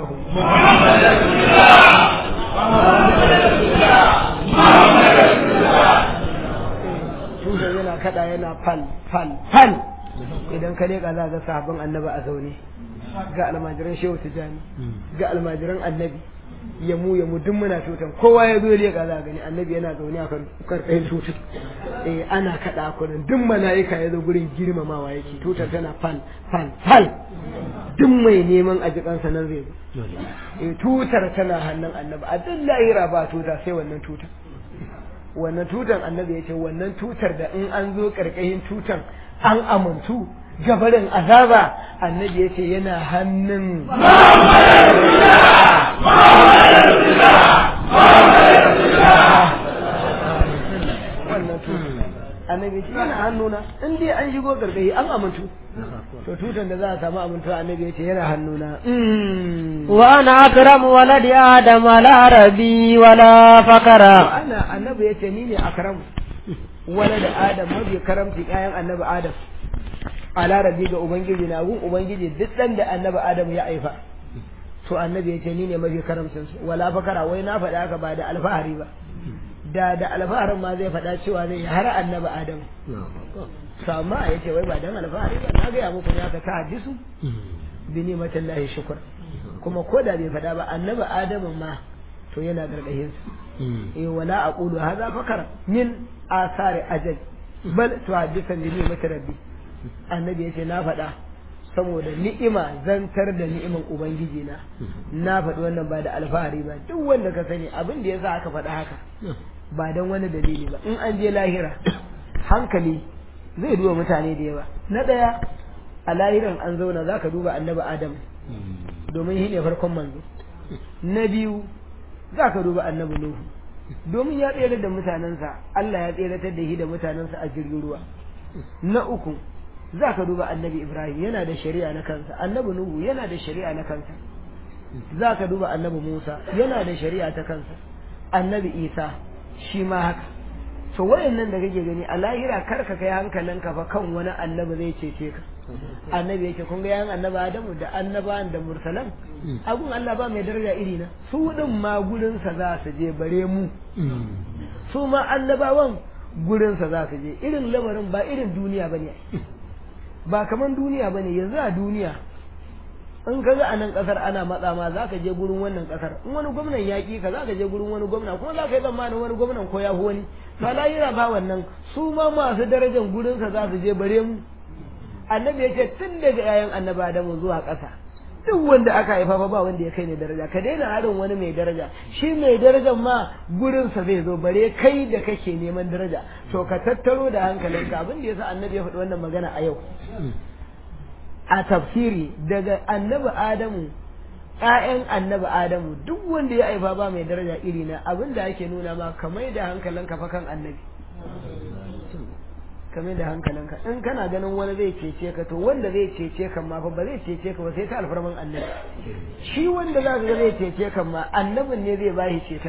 Speaker 1: tutan yana kada yana fal fal fal idan ka leka za ga sahabban annabi a zaune ga almajiran shehu tijani ga almajiran annabi ya mu ya mu duk muna tutan kowa ya zo leka za gani annabi yana zaune a kan karkashin tutan eh ana kada kunan duk mala'ika ya zo gurin girmamawa yake tutar tana fal fal fal duk mai neman a jikansa nan zai zo eh tutar tana hannun annabi a duk lahira ba tuta sai wannan tutar wannan tutar annabi ya ce wannan tutar da in an zo karkashin tutar an amuntu gabarin azaba annabi ya ce yana hannun wannan tutar annabi ce yana hannuna in dai an shigo gargahi an amintu to tutan da za a samu amintu annabi ya ce yana hannuna
Speaker 2: wa ana akramu waladi adam la rabi wala fakara
Speaker 1: ana annabi ya ce ni ne akramu walada adam mabi karamci ƴaƴan annabi adam ala rabi ga ubangiji na gun ubangiji duk dan da annabi adam ya aifa to annabi ya ce ni ne mafi karamcin su wala fakara wai na faɗa haka ba da alfahari ba da da alfaharin ma zai faɗa cewa zai yi har annabi adam to amma ya ce wai ba dan alfahari ba na gaya muku ne haka ta hadisu bi nimatin lahi shukur kuma ko da bai faɗa ba annabi adam ma to yana gargahin su eh wala aqulu hadha fakara min asari ajal bal to hadisan bi nimatin rabbi annabi ya ce na faɗa saboda ni'ima zantar da ni'iman ubangiji na na faɗi wannan ba da alfahari ba duk wanda ka sani abin da yasa aka faɗa haka ba don wani dalili ba in an je lahira hankali zai duba mutane da yawa na ɗaya a lahiran an zauna za ka duba annabi adam domin shi ne farkon manzo na biyu za ka duba annabi nuhu domin ya tsere da mutanensa Allah ya tseratar da shi da mutanensa a jirgin ruwa na uku za ka duba annabi Ibrahim yana da shari'a na kansa annabi Nuhu yana da shari'a na kansa za ka duba annabi Musa yana da shari'a ta kansa annabi Isa shi ma haka to wayannan da kake gani a lahira kar ka kai hankalinka fa kan wani annabi zai cece ka annabi yake kun ga yan annabi Adamu da annabawan da mursalan agun Allah ba mai daraja iri na su din ma gurin sa za su je bare mu su ma annabawan gurin sa za su je irin lamarin ba irin duniya bane ba kaman duniya bane yanzu a duniya in ka ga a nan kasar ana matsa ma za ka je gurin wannan kasar in wani gwamnan ya ƙi ka za ka je gurin wani gwamna kuma za ka yi tsammanin wani gwamnan ko ya fi wani ba lahira ba wannan su ma masu darajar gurinsa za su je bare mu annabi ya ce tun daga yayan annabi adamu zuwa ƙasa duk wanda aka haifa fa ba wanda ya kai ne daraja ka daina harin wani mai daraja shi mai darajar ma gurinsa zai zo bare kai da kake neman daraja to ka tattaro da hankalinka abin da yasa annabi ya faɗi wannan magana a yau a tafsiri daga annabi adamu ƴaƴan annabi adamu duk wanda ya haifa ba mai daraja iri na abin da ake nuna ma ka mai da hankalinka fa kan annabi ka mai da hankalinka in kana ganin wani zai cece ka to wanda zai cece ka ma fa ba zai cece ka ba sai ta alfarman annabi shi wanda za ka ga zai cece ka ma annabin ne zai bashi ceton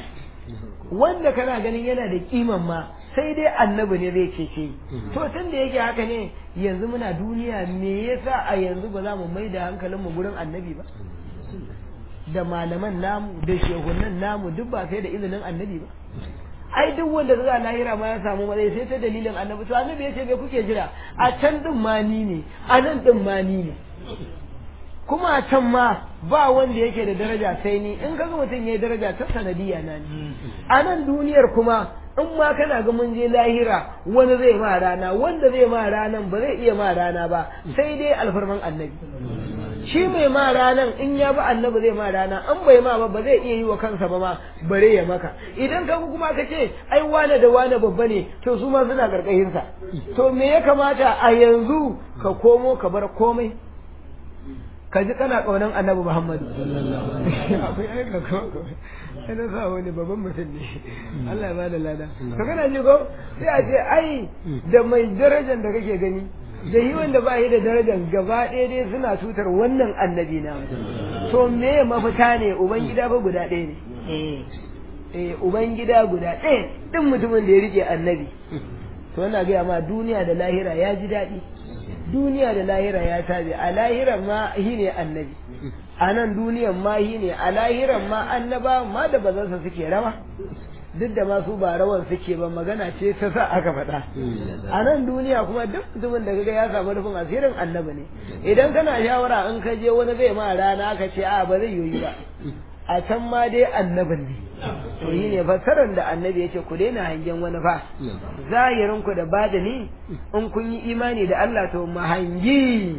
Speaker 1: wanda kana ganin yana da kiman ma sai dai annabi ne zai cece to tun da yake haka ne yanzu muna duniya me yasa a yanzu ba za mu mai da hankalinmu gurin annabi ba da malaman namu da shehunan namu duk ba sai da izinin annabi ba ai duk wanda ga lahira ma ya samu matsayi sai ta dalilin annabi to annabi yace me kuke jira a can din ma ni ne a nan din ma ni ne kuma a can ma ba wanda yake da daraja sai ni in kaga mutum yayi daraja ta sanadiyya na ni a nan duniyar kuma in ma kana ga mun je lahira wani zai ma rana wanda zai ma ranan ba zai iya ma rana ba sai dai alfarman annabi shi mai ma ranan in ya bi annabi zai ma rana an bai ma ba ba zai iya yi wa kansa ba ma bare ya maka idan ka kuma ka ce ai wane da wane babba ne to su ma suna karkashin sa to me ya kamata a yanzu ka komo ka bar komai ka ji kana kaunan annabi Muhammadu akwai aika ko sai na sa wani babban mutum ne Allah ya bada lada to kana ji ko sai a ce ai da mai darajar da kake gani da yi wanda ba yi da darajar gaba ɗaya dai suna tutar wannan annabi na to me mafita ne ubangida fa guda ɗaya ne eh ubangida guda ɗaya din mutumin da ya rike annabi to ina gaya ma duniya da lahira ya ji daɗi duniya da lahira ya tabi a lahiran ma shi ne annabi a nan duniyan ma shi ne a lahiran ma annaba ma da bazansa suke rawa duk da masu ba rawan suke ba magana ce ta sa aka faɗa a nan duniya kuma duk mutumin da kaga ya samu rufin asirin annabi ne idan kana shawara in ka je wani zai ma rana aka ce a ba zai yoyi ba a can ma dai annabin ne to yi ne fassarar da annabi ya ce ku daina hangen wani fa zahirin ku da badani in kun yi imani da Allah to mu hangi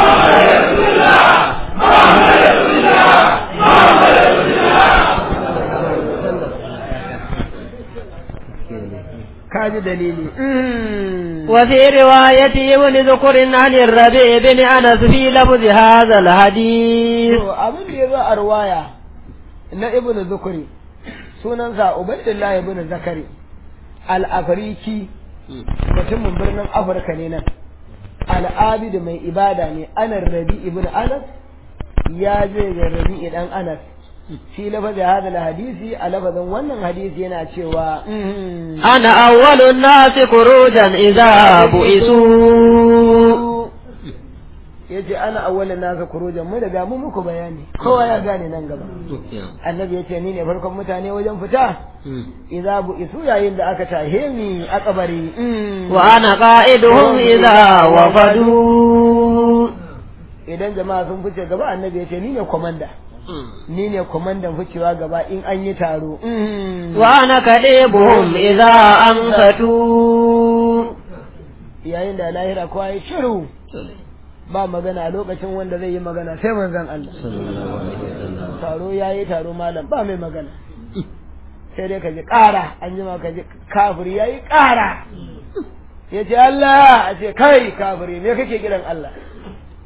Speaker 1: kaji dalili
Speaker 2: وفي رواية ابن ذكر عن الربيع بن أنس في لفظ هذا الحديث
Speaker 1: to abin da ya zo a ruwaya na ibnu zukuri sunansa ubaidullah ibnu zakari al-afriki mutumin birnin afirka ne nan al'abid mai ibada ne anar rabi ibnu anas ya je ga rabi dan anas fi lafazi hada hadisi a lafazin wannan hadisi yana cewa
Speaker 2: أنا أول الناس خروجا إذا بئسوا
Speaker 1: ya ce ana awwalin nasa kurujan mu daga mu muku bayani kowa ya gane nan gaba annabi ya ce ni ne farkon mutane wajen fita idza bu isu yayin da aka tahe ni a kabari
Speaker 2: وأنا قائدهم إذا وفدوا
Speaker 1: idan jama'a sun fice gaba annabi ya ce ni ne komanda ni ne komandan ficewa gaba in an yi taro
Speaker 2: وأنا كليبهم إذا أنفتوا
Speaker 1: yayin da lahira kowa ya shiru ba magana a lokacin wanda zai yi magana sai manzon Allah taro ya yi taro malam ba mai magana sai dai ka ji ƙara an jima ka ji kafiri ya yi ƙara ya ce Allah a ce kai kafiri me kake kiran Allah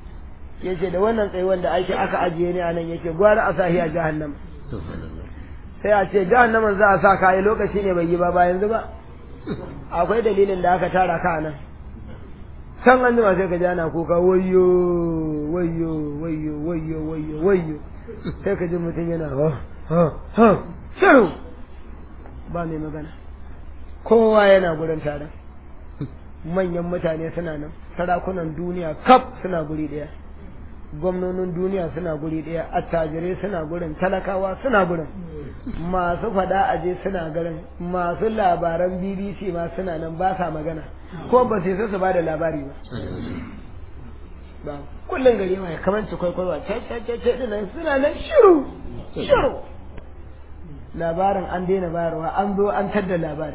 Speaker 1: ya ce da wannan tsaye wanda ake aka ajiye ni a nan yake gwara a sahi a jahannam sai a ce jahannaman za a sa ka yi lokaci ne bai yi ba ba yanzu ba akwai dalilin da aka tara ka nan can an jima sai ka ji ana kuka wayyo wayyo wayyo wayyo wayyo wayyo sai ka ji mutum yana ha ha ha shiru ba mai magana kowa yana gurin taron manyan mutane suna nan sarakunan duniya kaf suna guri ɗaya gwamnonin duniya suna guri ɗaya attajirai suna gurin talakawa suna gurin masu faɗa aje suna garin masu labaran bbc ma suna nan ba sa magana ko ba sai su ba da labari ba ba kullum gari mai kamar ci kwaikwayo ce ce ce ce dinan suna nan shiru shiru labarin an daina bayarwa an zo an tadda labari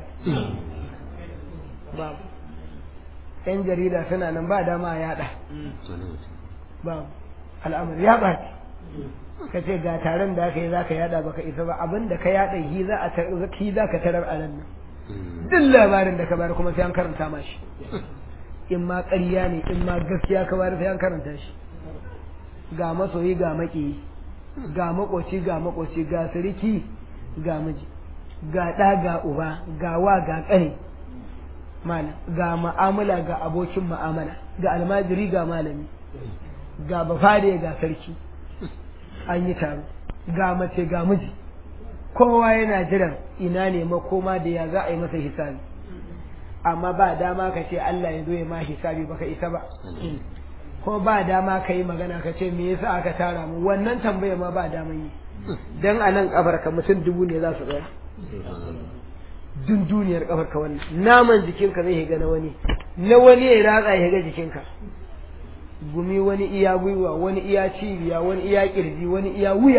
Speaker 1: ba yan jarida suna nan ba dama a yada ba al'amari ya ɓaci ka ce ga taron da aka yi za ka yada baka isa ba abin da ka yada shi za a ki za ka tarar a nan duk labarin da ka bayar kuma sai an karanta ma shi in ma ƙarya ne in ma gaskiya ka bayar sai an karanta shi ga masoyi ga maƙiyi ga makoci ga makoci ga siriki ga miji ga ɗa ga uba ga wa ga ƙane malam ga ma'amala ga abokin ma'amala ga almajiri ga malami ga bafade ga sarki an yi taro ga mace ga miji kowa yana jiran ina ne makoma da ya za a yi masa hisabi amma ba dama ka ce Allah ya zo ya ma hisabi baka isa ba ko ba dama ka yi magana ka ce me yasa aka tara mu wannan tambaya ma ba daman yi dan a nan kafar ka mutum dubu ne za su tsaya dun duniyar kafar ka wannan naman jikinka zai higa na wani na wani ya ratsa ya higa jikinka gumi wani iya gwiwa wani iya cibiya wani iya kirji wani iya wuya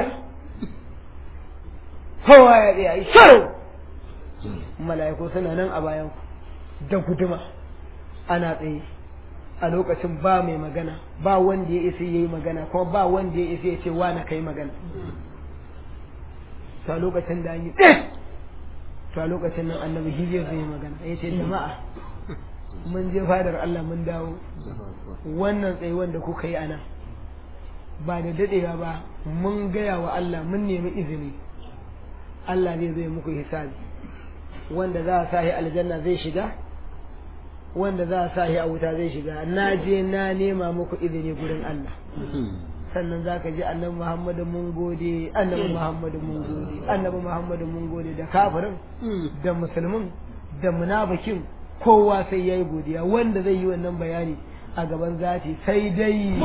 Speaker 1: kowa ya tsaya yi shiru mala'iku suna nan a bayan ku da guduma ana tsaye a lokacin ba mai magana ba wanda ya isa yayi magana kuma ba wanda ya isa ya ce wa na kai magana to a lokacin da an yi to a lokacin nan annabi hijiyar zai yi magana ya ce jama'a mun je fadar Allah mun dawo wannan tsaye wanda kuka yi ana ba da dadewa ba mun gaya wa Allah mun nemi izini Allah ne zai muku hisabi wanda za a sahi aljanna zai shiga wanda za a sahi a wuta zai shiga na je na nema muku izini gurin Allah sannan za ka ji annabi Muhammadu mun gode annabi Muhammadu mun gode annabi Muhammadu mun gode da kafirin da musulmin da munafikin kowa sai yayi godiya wanda zai yi wannan bayani a gaban zati sai dai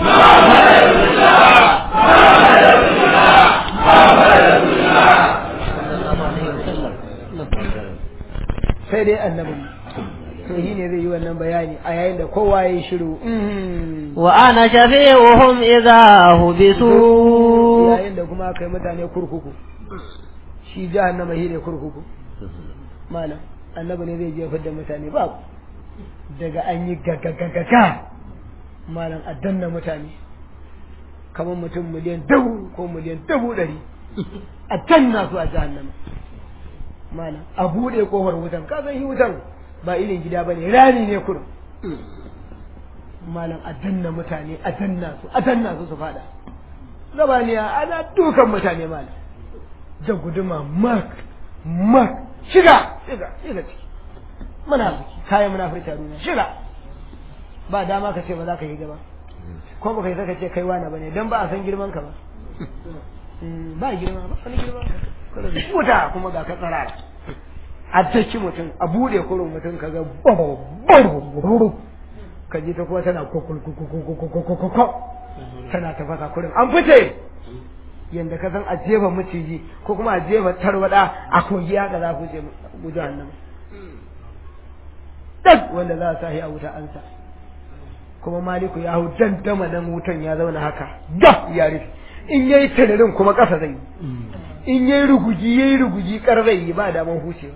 Speaker 1: sai dai annabi to shi ne zai yi wannan bayani a yayin da kowa ya yi shiru
Speaker 2: wa ana shafi'uhum idza hubisu
Speaker 1: yayin da kuma aka yi mutane kurkuku shi jahannama shi ne kurkuku malam annabi ne zai jefar da mutane ba daga an yi gagagagaga malam a danna mutane kamar mutum miliyan dubu ko miliyan dubu ɗari a danna su a jahannama malam a buɗe kofar wutan ka san shi wutan ba irin gida ba ne rani ne kurum malam a danna mutane a danna su a danna su su fada gabaniya ana dukan mutane malam da guduma mak mak shiga shiga shiga ciki munafiki kayan munafurci a duniya shiga ba dama ka ce ba za ka yi gaba ko ba kai saka ce kai wani bane dan ba a san girman ka ba ba girma ba wani girma wuta kuma ga ka tsarara a daki mutum a bude kurun mutum ka ga ka ji ta kuma tana kokokokokokokokokokokok tana tafasa kurin an fice yanda ka san a jefa maciji ko kuma a jefa tarwada a kogi haka za ku je guji hannun duk wanda za a sa a wuta an sa kuma maliku ya hau dandama nan wutan ya zauna haka da ya rufe in yayi tanarin kuma ƙasa zai yi in yayi ruguji yayi ruguji kar zai yi ba daman hucewa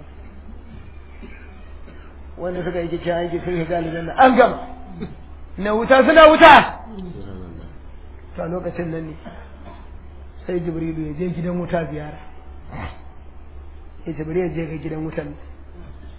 Speaker 1: wanda suka yi kicin aiki sun shiga aljanna an gama na wuta suna wuta to a lokacin nan ne sai jibrilu ya je gidan wuta ziyara ya jibrilu ya je ga gidan wutan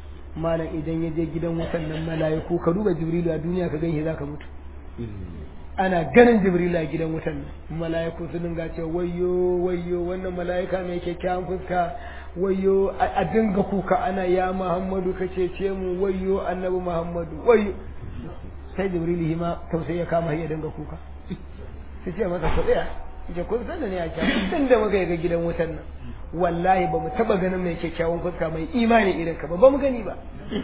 Speaker 1: malam idan ya je gidan wutan nan mala'iku ka duba jibrilu a duniya ka ganshi zaka mutu ana ganin jibrila gidan wutan nan mala'iku su dinga cewa wayyo wayyo wannan mala'ika mai kyakkyawan fuska wayyo a dinga kuka ana ya muhammadu ka cece mu wayyo annabi muhammadu wayyo sai jibril hima tausayi ya kama ya dinga kuka sai ce masa ku tsaya ce kun san da ne a kyawu tun da muka ga gidan wutan nan wallahi ba mu taba ganin mai kyakkyawan fuska mai imani irin ka ba ba mu gani ba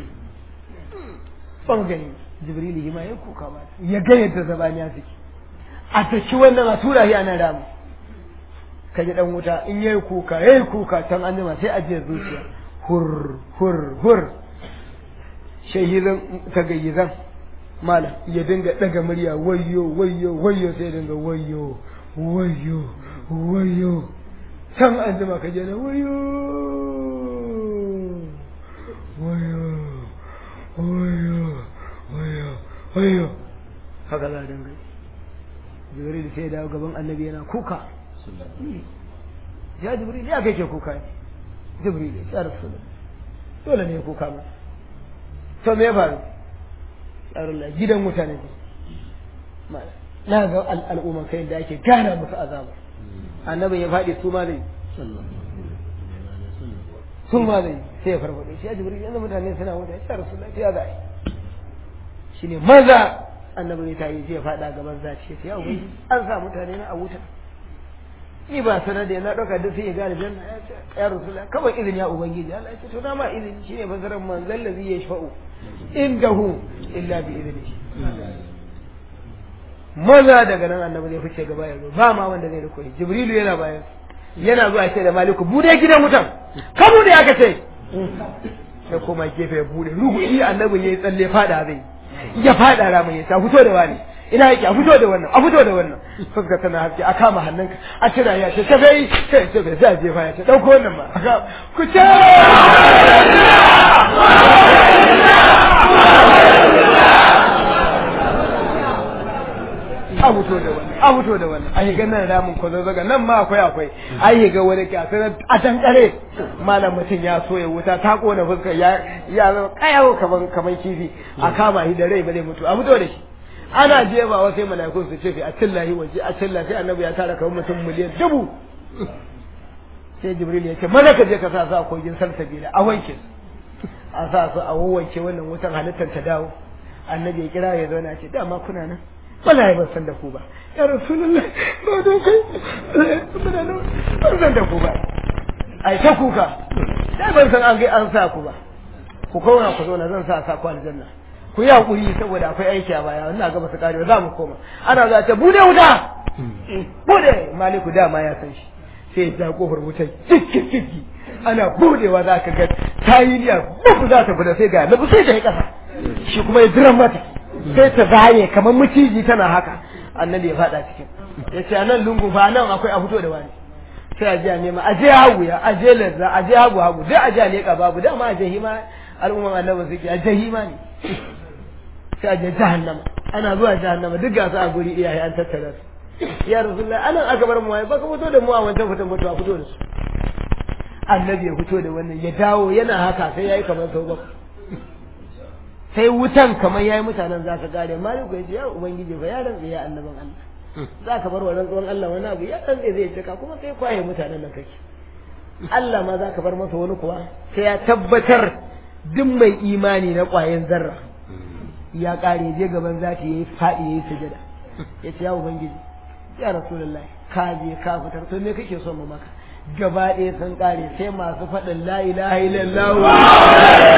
Speaker 1: ba mu gani jibril hima ya kuka ba ya ga yadda zabaniya suke a taki wannan a tura shi ana ramu ka ji dan wuta in yayi kuka yayi kuka can an jima sai ajiye zuciya hur hur hur shahizan tagayyizan malam ya dinga daga murya wayyo wayyo wayyo sai dinga wayyo wayyo wayyo can an jima ka je na wayyo wayyo wayyo wayyo wayyo haka za a dinga jibril sai dawo gaban annabi yana kuka ya jibril ya kai ke kuka ne jibril ya rasul dole ne ya kuka ma to me ya faru tsarullah gidan mutane ne na ga al'umman kai da ake gana musu azaba annabi ya faɗi su ma zai su ma zai sai ya farfaɗo shi ya jibril yanzu mutane suna wuta ya rasul ya za shi ne maza annabi ne ta yi zai faɗa gaban zaci ya ubangiji an sa mutane na a wuta ni ba sanar da na ɗauka duk sai ya gane janna ya rasula kawai izini ya ubangiji Allah ya ce to na ma izini shine fasarar manzal ladhi yashfa'u indahu illa bi idni maza daga nan annabi zai fice gaba ya ba ma wanda zai riko jibrilu yana bayan yana zuwa ce da maliku bude gidan mutan ka bude aka ce sai koma gefe ya bude ruhu iya annabi yayi tsalle fada zai ya fada ramin ya ta fito da wani ina yake a fito da wannan a fito da wannan fuska tana haske a kama hannunka a cira ya ce tafi sai ce bai sai jefa ya ce dauko wannan ma ku ce a fito da wannan a fito da wannan a higa nan ramin ko zaga nan ma akwai akwai a higa wani ke a tankare malam mutum ya so ya wuta ta kona fuskar ya ya zama kayawo kaman kaman kifi a kama shi da rai ba zai mutu a fito da shi ana jebawa sai mala'ikun su ce fi a cillahi waje a cillahi sai annabi ya tara kamar mutum miliyan dubu sai jibril ya ce mana ka je ka sa su a kogin salsabila a wanke a sa su a wawanke wannan wutan halittar ta dawo annabi ya kira ya zauna ce dama kuna nan wallahi ban san da ku ba ya rasulullah ba don kai ban san da ku ba ai ta kuka sai ban san an ga an sa ku ba ku kauna ku zo na zan sa sa ku aljanna ku yi hakuri saboda akwai aiki a baya wannan gaba su kare za mu koma ana za ta bude wuta bude maliku dama ya san shi sai ya kofar wutar cikki cikki ana budewa za ka ga tayiliya buku za ta bude sai ga na sai ta yi kasa shi kuma ya jiran mata sai ta zaye kamar maciji tana haka annabi ya fada cikin ya ce a nan lungu fa nan akwai a fito da wani sai a je a nema a je hagu ya a je lazza a je hagu hagu dai a je a leƙa babu dama a jahima al'umman annabi suke a jahima ne sai a je jahannama ana zuwa jahannama duk gasu a guri iyaye an tattara su ya rasulullah anan aka bar mu waye baka fito da mu a wancan fitan fito a fito da su annabi ya fito da wannan ya dawo yana haka sai yayi kamar sau bakwai sai wutan kamar yayi mutanen za ka gare maliku ya ce ya ubangiji fa ya rantsa ya annaban Allah za ka bar wa rantsuwan Allah wani abu ya rantsa zai cika kuma sai kwaye mutanen nan kake Allah ma za ka bar masa wani kuwa sai ya tabbatar duk mai imani na kwayan zarra ya kare je gaban zati yayi fadi yayi sujada ya ce ya ubangiji ya rasulullahi ka je ka fitar to me kake so mu maka gaba ɗaya sun kare sai masu faɗin la ilaha illallah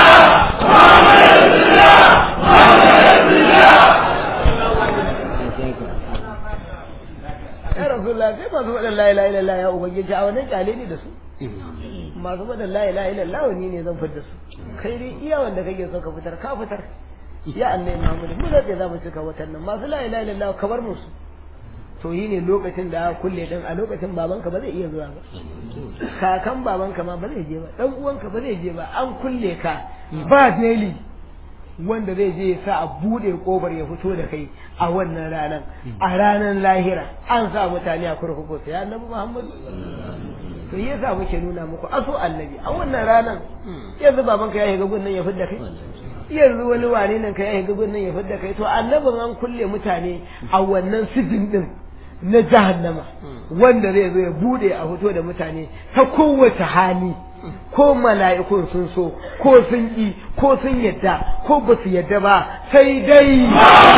Speaker 1: ya rasulullah sai masu faɗin la ilaha illallah ya ubangiji a wannan kyale ne da su masu faɗin la ilaha illallah ni ne zan fitar da su kai dai iya wanda kake so ka fitar ka fitar ya annai Muhammad mu da za mu cika watan nan masu la ilaha illallah ka bar musu to yi ne lokacin da aka kulle din a lokacin babanka ba zai iya zuwa ba kakan babanka ma ba zai je ba dan uwanka ba zai je ba an kulle ka ba daily wanda zai je sa a bude kobar ya fito da kai a wannan ranar a ranar lahira an sa mutane a kurkuku sai annabi Muhammad to yasa muke nuna muku aso annabi a wannan ranar yanzu babanka ya shiga gunnan ya fidda kai yanzu wani wane nan ka yayin gubin nan ya fidda kai to annabin an kulle mutane a wannan sijin din na jahannama wanda zai zo ya bude a fito da mutane ta kowace hali ko mala'ikun sun so ko sun ƙi ko sun yadda ko ba su yadda ba sai dai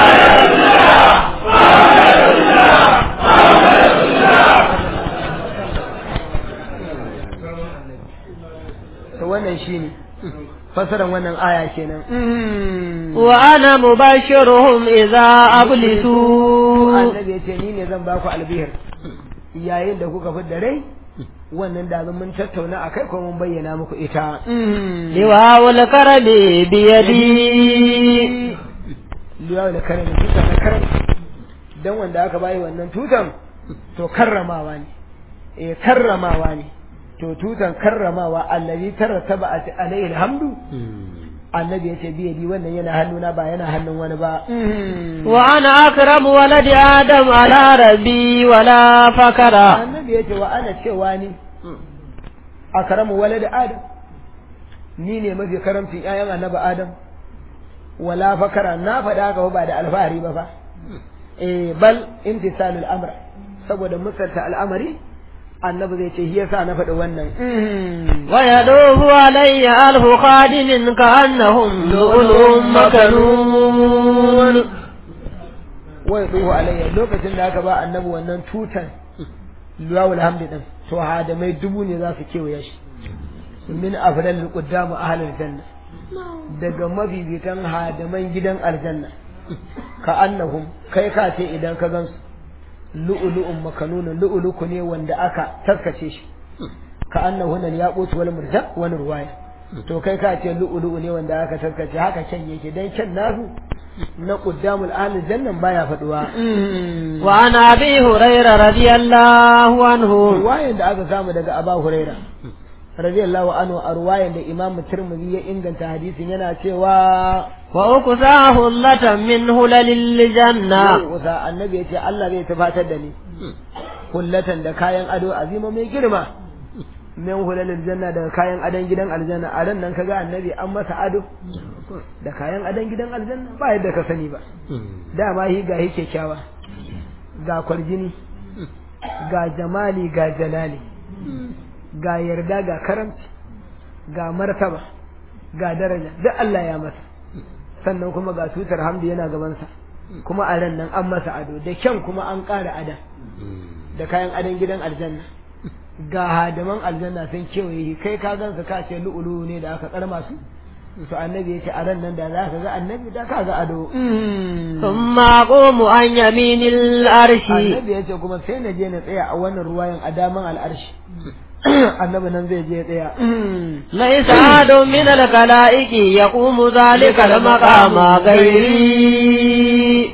Speaker 1: to wannan shine fasaran wannan aya kenan
Speaker 2: wa ana mubashiruhum idza ablisu
Speaker 1: annabi yace ni ne zan baku albihir yayin da kuka fi da rai wannan da mun tattauna akai ko mun bayyana muku ita
Speaker 2: liwawul karami biyadi
Speaker 1: liwawul karami tutan na karami dan wanda aka bayi wannan tutan to karramawa ne eh karramawa ne to tutan karramawa allazi tarattaba alaihi alhamdu annabi yace biyadi wannan yana hannuna ba yana hannun wani ba
Speaker 2: wa ana akramu waladi adam ala rabbi wala fakara
Speaker 1: annabi yace wa ana cewa ni akramu waladi adam ni ne mafi karamcin ƴaƴan annabi adam wala fakara na faɗa haka ba da alfahari ba fa eh bal imtisalul amr saboda musalta al'amari annabi zai ce shi yasa na faɗi wannan
Speaker 2: wa yaduhu alayya alfu khadimin ka annahum lu'lu'un makanun
Speaker 1: wa yaduhu alayya lokacin da aka ba annabi wannan tutan luwawul hamdi din to hadamai dubu ne za su kewaye shi min afdalil quddamu ahlul janna daga mafifitan hadaman gidan aljanna ka annahum kai ka ce idan ka gansu lu'ulu'un makanunun lu'uluku ne wanda aka taskace shi ka annahu nan ya qutu wal murja wani ruwaya to kai ka ce lu'ulu'u ne wanda aka taskace haka kyan yake dan kyan nasu na qaddamul ahli jannan baya faduwa
Speaker 2: wa ana abi hurairah radiyallahu anhu
Speaker 1: ruwayan da aka samu daga aba hurairah radiyallahu anhu a ruwayan da imam tirmidhi ya inganta hadisin yana cewa
Speaker 2: wa ukusahu latan min hulalil janna
Speaker 1: kusa annabi ya ce Allah zai tafatar da ni hullatan da kayan ado azima mai girma min hulalil janna daga kayan adon gidan aljanna a ran nan kaga annabi an masa ado da kayan adon gidan aljanna ba yadda ka sani ba dama hi ga hi kyakkyawa ga kwarjini ga jamali ga jalali ga yarda ga karamci ga martaba ga daraja duk Allah ya masa sannan kuma ga tutar hamdu yana gabansa kuma a ran nan an masa ado da kyan kuma an ƙara ada da kayan adon gidan aljanna ga hadaman aljanna sun kewaye kai ka gansa ka ce lu'ulu ne da aka karma su to annabi yace a ran nan da za ka ga annabi da ka ga ado
Speaker 2: thumma aqumu an yaminil arshi
Speaker 1: annabi yace kuma sai na je na tsaya a wannan ruwayan adaman al'arshi annabi nan zai je tsaya
Speaker 2: laisa adun min al-kalaiki yaqumu zalika al-maqama ghairi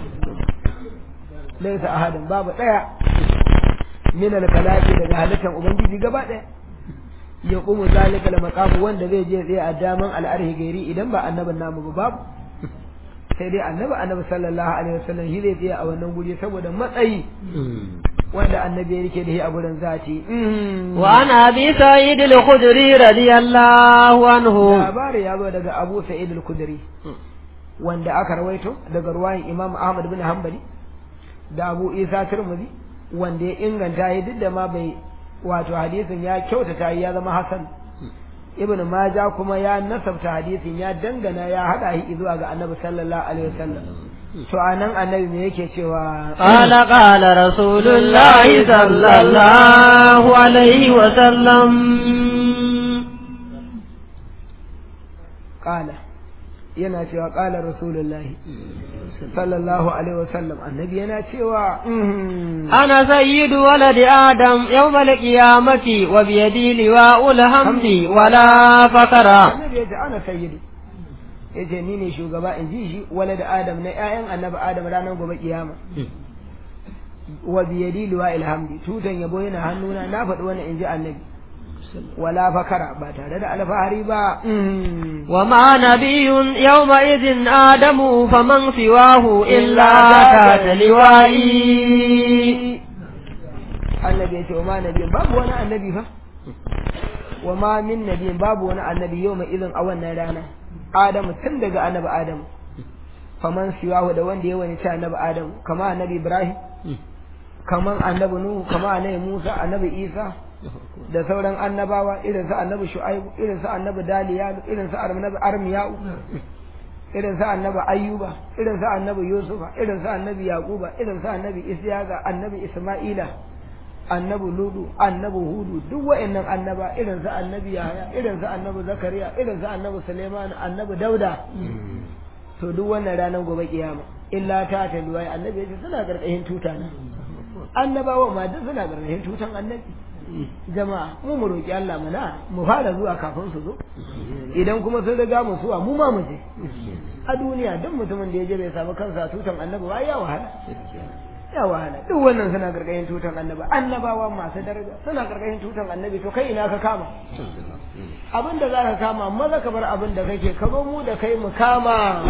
Speaker 1: laisa ahadin babu daya min al-kalaiki daga halittar ubangiji gaba daya yaqumu zalika al-maqam wanda zai je tsaya a daman al-arhi gairi idan ba annabin namu ba babu sai dai annabi annabi sallallahu alaihi wasallam shi zai tsaya a wannan guri saboda matsayi wanda annabi yake da shi a gurin zati
Speaker 2: wa ana abi sa'id al-khudri radiyallahu anhu
Speaker 1: labari ya zo daga abu sa'id al-khudri wanda aka rawaito daga ruwayin imam ahmad bin hanbali da abu isa tirmidhi wanda ya inganta shi duk da ma bai wato hadisin ya kyautata ya zama hasan ibn maja kuma ya nasabta hadisin ya dangana ya hada shi zuwa ga annabi sallallahu alaihi wasallam to anan annabi me yake cewa
Speaker 2: qala qala rasulullahi sallallahu alaihi wasallam
Speaker 1: qala yana cewa qala rasulullahi sallallahu alaihi wasallam annabi yana cewa
Speaker 2: ana sayyidu waladi adam yawmal qiyamati wa bi yadi liwa'ul hamdi wala fakara
Speaker 1: annabi yace ana sayyidu yace ni ne shugaba in ji shi walad adam na ƴaƴan annabi adam ranar gobe kiyama wa bi yadi liwa'il hamdi tutan yabo yana hannuna na faɗi wannan in ji annabi wala fakara ba tare da alfahari ba
Speaker 2: wa ma nabiyyun yawma idhin adamu faman siwahu illa ta liwa'i
Speaker 1: annabi yace wa ma nabiyyun babu wani annabi fa wa ma min nabiyin babu wani annabi yau mai izin a wannan rana adamu tun daga annabi adamu faman siwahu da wanda ya wani ci annabi adamu kama annabi ibrahim kaman annabi nuhu kama annabi musa annabi isa da sauran annabawa irin su annabi shu'aibu irin su annabi daliyalu irin su annabi armiyau irin su annabi ayyuba irin su annabi yusufa irin su annabi yaquba irin su annabi isyaqa annabi isma'ila annabi ludu annabi hudu duk wa'annan annaba irin su annabi yahaya irin su annabi zakariya irin su annabi suleiman annabi dauda to duk wannan ranar gobe kiyama illa ta ta duwai annabi ya ce suna karkashin tuta na annabawa ma duk suna karkashin tutan annabi jama'a mu mu roki Allah mana mu fara zuwa kafin su zo idan kuma sun riga mu zuwa mu ma mu je a duniya duk mutumin da ya je bai samu kansa tutan annabi ba ya wahala ya wahala duk wannan suna karkashin tutan annabi annabawa masu daraja suna karkashin tutan annabi to kai ina ka kama abin da za ka kama maza ka bar abin da kake ka zo mu da kai mu kama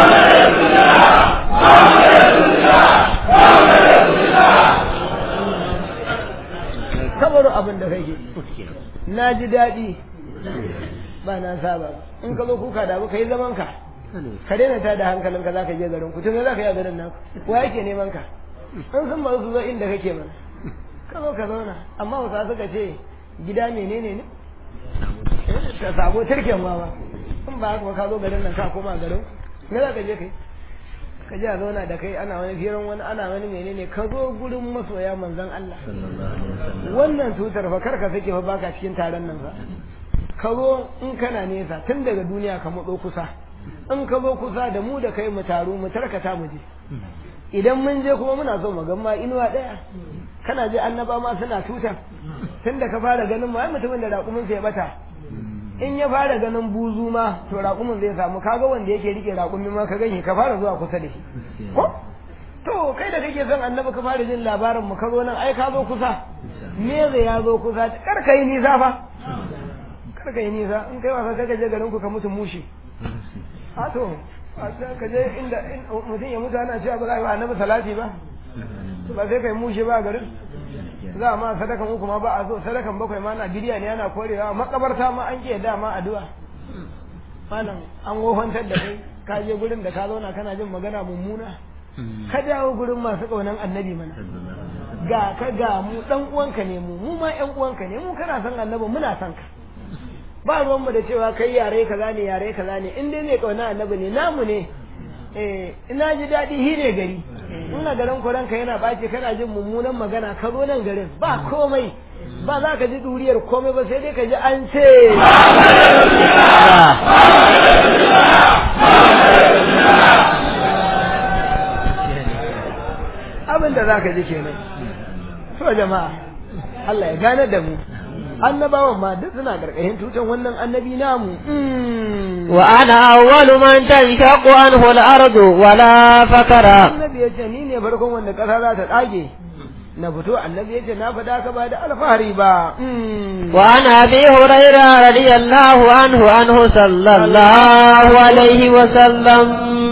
Speaker 1: ka bar abin da kake na ji daɗi ba na saba in ka zo kuka da ka yi zaman ka ka daina ta da hankalinka za ka je garin ku tun za ka yi a garin naku wa yake neman ka in sun ba su zo inda kake mana ka zo ka zauna amma wasu suka ce gida menene ne ka sabo turken ma ba in ba haka ka zo garin nan ka koma garin me za ka je kai ka ji a zauna da kai ana wani firan wani ana wani menene ka zo gurin masoya manzon Allah wannan tutar fa kar ka sake fa baka cikin taron nan fa ka zo in kana nesa tun daga duniya ka matso kusa in ka zo kusa da mu da kai mu taru mu tarkata mu je idan mun je kuma muna so mu ga ma inuwa daya kana je annaba ma suna tuta tun da ka fara ganin ma mutumin da raƙumin ya bata in ya fara ganin buzu ma to raƙumin zai samu kaga wanda yake rike raƙumi ma ka gani ka fara zuwa kusa da shi ko to kai da kake son annabi ka fara jin labarin mu ka zo nan ai ka zo kusa me zai ya zo kusa kar ka yi nisa fa kar ka yi nisa in kai wasa ka je garin ku ka mutu mushi a to ka je inda mutum ya mutu ana cewa ba za a yi wa annabi salati ba ba sai kai mushi ba garin za a ma sadakan uku ma ba a so sadakan bakwai ma na bidiya ne ana korewa makabarta ma an ke dama addu'a malam an wofantar da kai ka je gurin da ka zauna kana jin magana mummuna ka dawo gurin masu kaunan annabi mana ga ka ga mu dan uwanka ne mu mu ma yan uwanka ne mu kana son annabi muna son ka ba ruwan mu da cewa kai yare kaza ne yare kaza ne in dai mai kauna annabi ne namu ne eh ina ji daɗi hi ne gari ina garin ranka yana ɓaci kana jin mummunan magana ka zo nan garin ba komai ba za ka ji duriyar komai ba sai dai ka ji an ce abin da za ka ji kenan so jama'a Allah ya gane da mu annabawan ma duk suna karkashin tutan wannan annabi namu
Speaker 2: wa ana awwalu man tanshaqqu anhu al-ardu wala fakara
Speaker 1: annabi yace ni ne farkon wanda kasa za ta dage na fito annabi yace na fada ka ba da alfahari ba
Speaker 2: wa ana abi hurairah radiyallahu anhu anhu sallallahu alaihi wa sallam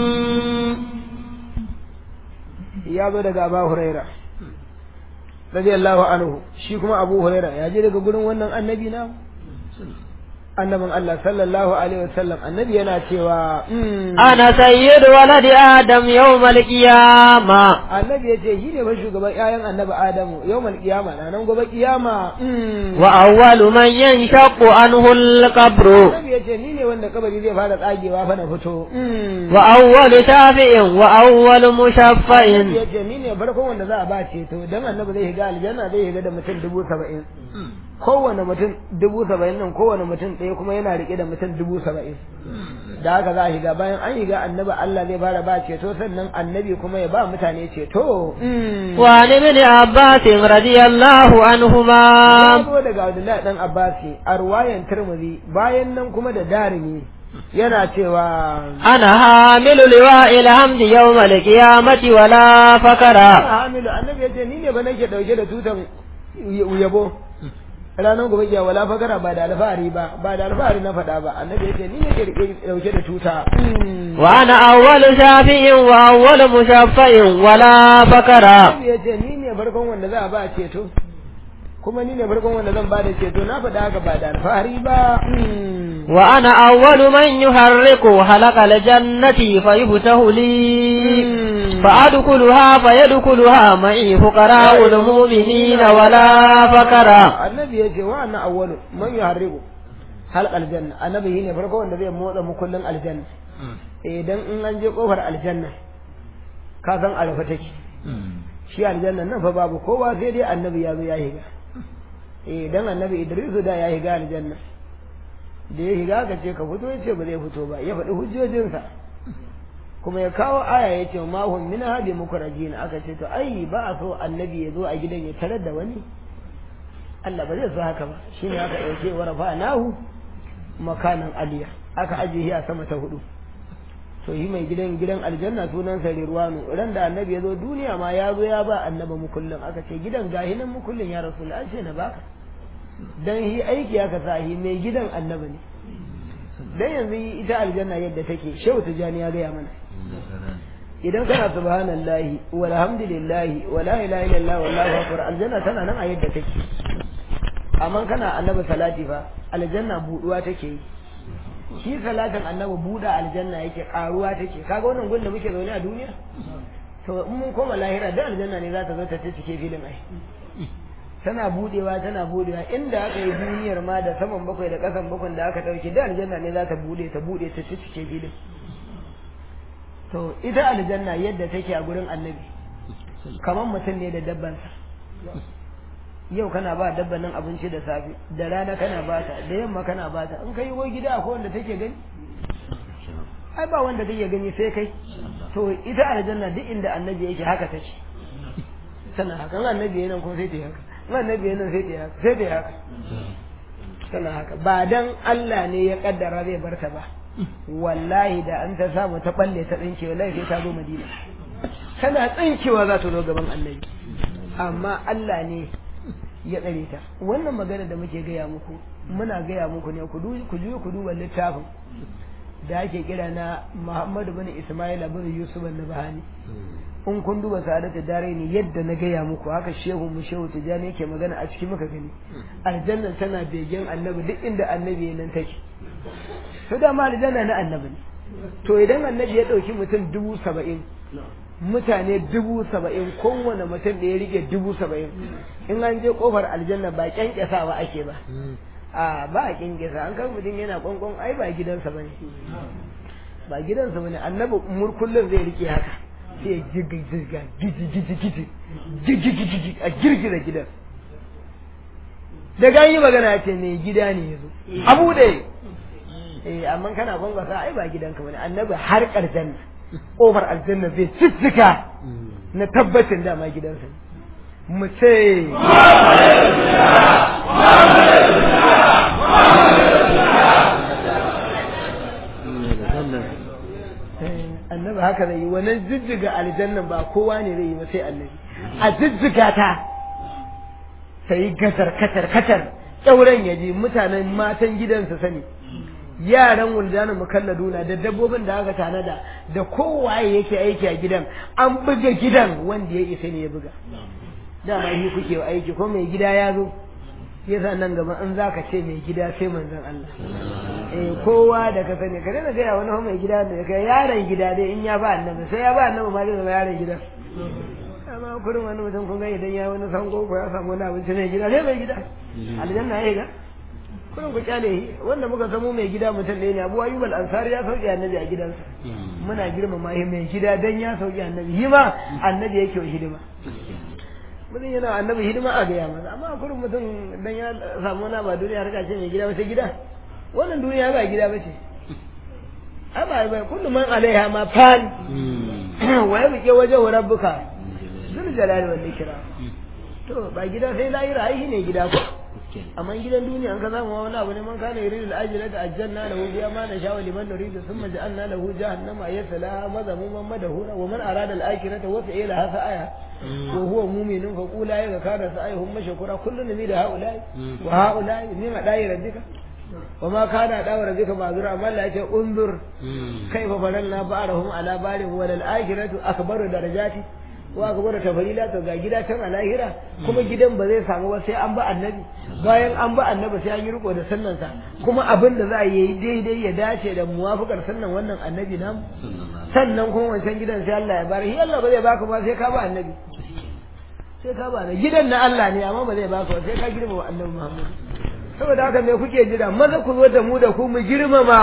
Speaker 1: ya zo daga Abu Huraira radiyallahu anhu shi kuma Abu Huraira ya je daga gurin wannan annabi na annabin Allah sallallahu alaihi wasallam annabi yana cewa
Speaker 2: ana sayyidu waladi adam yawmal qiyama
Speaker 1: annabi yace shi ne fa shugaban ƴaƴan annabi Adamu yawmal qiyama na nan gobe qiyama
Speaker 2: wa awwalu man yanshaqqu anhu al-qabru
Speaker 1: annabi yace ni ne wanda kabari zai fara tsagewa fa na fito
Speaker 2: wa awwalu shafi'in wa awwalu mushaffa'in
Speaker 1: yace ni ne farkon wanda za a ba ceto dan annabi zai shiga aljanna zai shiga da mutum dubu saba'in kowane mutum dubu saba'in nan kowane mutum ɗaya kuma yana riƙe da mutum dubu saba'in da haka za a shiga bayan an shiga annabi Allah zai fara ba ceto sannan annabi kuma ya ba mutane ceto
Speaker 2: wa ni min abbas radiyallahu anhuma
Speaker 1: zo daga Abdullahi dan Abbasi a ruwayan Tirmidhi bayan nan kuma da darimi yana cewa
Speaker 2: ana hamilu liwa'il hamdi yawmal qiyamati wala fakara
Speaker 1: hamilu annabi yace ni ne ba nake dauke da tutan yabo ranar gobe kiya wala fakara ba da alfahari ba ba da alfahari na faɗa ba annabi yace ni ne ke dauke da tuta
Speaker 2: wa ana awwalu shafi'in wa awwalu mushaffa'in wala fakara
Speaker 1: annabi yace ni ne farkon wanda za a ba ceto kuma ni ne farkon wanda zan bada ceto na faɗa haka ba da alfahari ba
Speaker 2: وأنا أول من يحرك حلق الجنة فيفتح لي فأدخلها فيدخلها معي فقراء المؤمنين ولا فكرا
Speaker 1: annabi ya ce wa anna awwalu man yuharribu halq aljanna annabi ne farko wanda zai motsa mukullin aljanna idan in an je kofar aljanna ka san arafa take shi aljanna nan fa babu kowa sai dai annabi ya zo ya higa eh dan annabi Idrisu da ya higa aljanna da ya higa ka ce ka fito ya ce ba zai fito ba ya faɗi hujjojinsa kuma ya kawo aya ya ce ma hum min hadi mukrajin aka ce to ai ba a so annabi ya zo a gidan ya tarar da wani Allah ba zai so haka ba shine aka dauke wa rafa'nahu makanan aliya aka ajiye a sama ta hudu to yi mai gidan gidan aljanna sunan sa rirwanu ran da annabi ya zo duniya ma ya zo ya ba annaba mukullin aka ce gidan gahi nan mukullin ya rasul an ce na baka dan yi aiki aka sa yi mai gidan annabi ne dan yanzu ita aljanna yadda take shehu tijani ya gaya mana idan kana subhanallahi walhamdulillahi wala ilaha illallah wallahu akbar aljanna tana nan a yadda take amma kana annabi salati fa aljanna buduwa take yi shi salatin annabi buda aljanna yake karuwa take kaga wannan gun da muke zaune a duniya to in mun koma lahira da aljanna ne za ta zo ta cike filin ai tana budewa tana budewa inda aka yi duniyar ma da saman bakwai da kasan bakwai da aka dauke da aljanna ne za ta bude ta bude ta cike filin to ita aljanna yadda take a gurin annabi kamar mutum ne da dabbansa yau kana ba dabban nan abinci da safe da rana kana bata da yamma kana bata in kai go gida akwai wanda take gani ai ba wanda take gani sai kai to ita aljanna duk inda annabi yake haka take tana haka in annabi yana kuma sai ta yi haka in annabi yana sai ta yi haka sai ta yi haka tana haka ba dan Allah ne ya kaddara zai barta ba wallahi da an ta samu ta balle ta tsinke wallahi sai ta zo Madina tana tsinkewa za ta zo gaban annabi amma Allah ne ya tsare ta wannan magana da muke gaya muku muna gaya muku ne ku ku juyo ku duba littafin da ake kira na Muhammadu bin Ismail bin Yusuf an-Nabhani in kun duba sa'adatu daraini yadda na gaya muku haka shehu mu shehu tijani yake magana a cikin muka gani aljanna tana begen annabi duk inda annabi nan take to da ma aljanna na annabi ne to idan annabi ya dauki mutum dubu saba'in mutane dubu saba'in kowane mutum da ya rike dubu saba'in in an je kofar aljanna ba kyankyasawa ake ba a ba a kyankyasa an kan mutum yana kwankwan ai ba gidansa ba ne ba gidansa ba ne annabi murkullin zai rike haka sai ya girgiza giji giji giji giji giji giji a girgiza gidan daga yi magana ya ce mai gida ne ya zo abu da eh amma kana kwankwasa ai ba gidanka ba ne annabi har aljanna ƙofar aljanna zai ciccika na tabbacin dama gidansa mu ce annabi haka zai yi wannan jijjiga aljannan ba kowa ne zai yi ba sai annabi a jijjiga ta ta yi gasar katar katar ƙyauren ya je mutanen matan gidansa sani yaran wuldanin mukalladuna da dabbobin da aka tanada da kowaye yake aiki a gidan an buga gidan wanda ya isa ne ya buga dama yi kuke aiki ko mai gida ya zo yasa nan gaba in zaka ce mai gida sai manzon Allah eh kowa da ka sani ka daina gaya wani mai gida da kai yaron gida dai in ya ba annabi sai ya ba annabi ma zai zama yaron gida amma kurin wani mutum kun ga idan ya wani sango ko ya samu wani abinci mai gida sai mai gida aljanna ya ga kurin ku kyale wanda muka samu mai gida mutum ɗaya ne abu ayyub al-ansari ya sauke annabi a gidansa muna girmama shi mai gida dan ya sauke annabi shi ma annabi yake wa hidima mutum yana annabi hidima a gaya masa amma kurin mutum dan ya samu wani ba duniya harka ce mai gida ba sai gida wannan duniya ba gida ba ce ai ba ba kullu man alaiha ma fan wa yabqi wajhu rabbuka zul jalali wal ikram to ba gida sai lahira ai ne gida ko amma gidan duniya an ka zama wani abu ne man kana yuridu al-ajila ta ajjalna lahu biya ma na sha'a liman nuridu thumma ja'alna lahu jahannama yasla madhamuman madhura wa man arada al-akhirata wa fi'ila hasa aya wa huwa mu'minun fa qula ya kana sa'ihum mashkura kullun min da haula'i wa haula'i min dai rabbika wa ma kana da rabbika ma'zura amma Allah ya ce unzur kaifa faranna ba'rahum ala barin wal akhiratu akbaru darajati wa ka gwada tafarila to ga gida can a lahira kuma gidan ba zai samu ba sai an ba annabi bayan an ba annabi sai an yi riko da sunnansa kuma abin da za a yi daidai ya dace da muwafaqar sunnan wannan annabi namu sannan kuma wancan gidan sai Allah ya bari shi Allah ba zai baka ba sai ka ba annabi sai ka ba annabi gidan na Allah ne amma ba zai baka ba sai ka girmama annabi Muhammad saboda haka me kuke jira maza ku zo da mu da ku mu girmama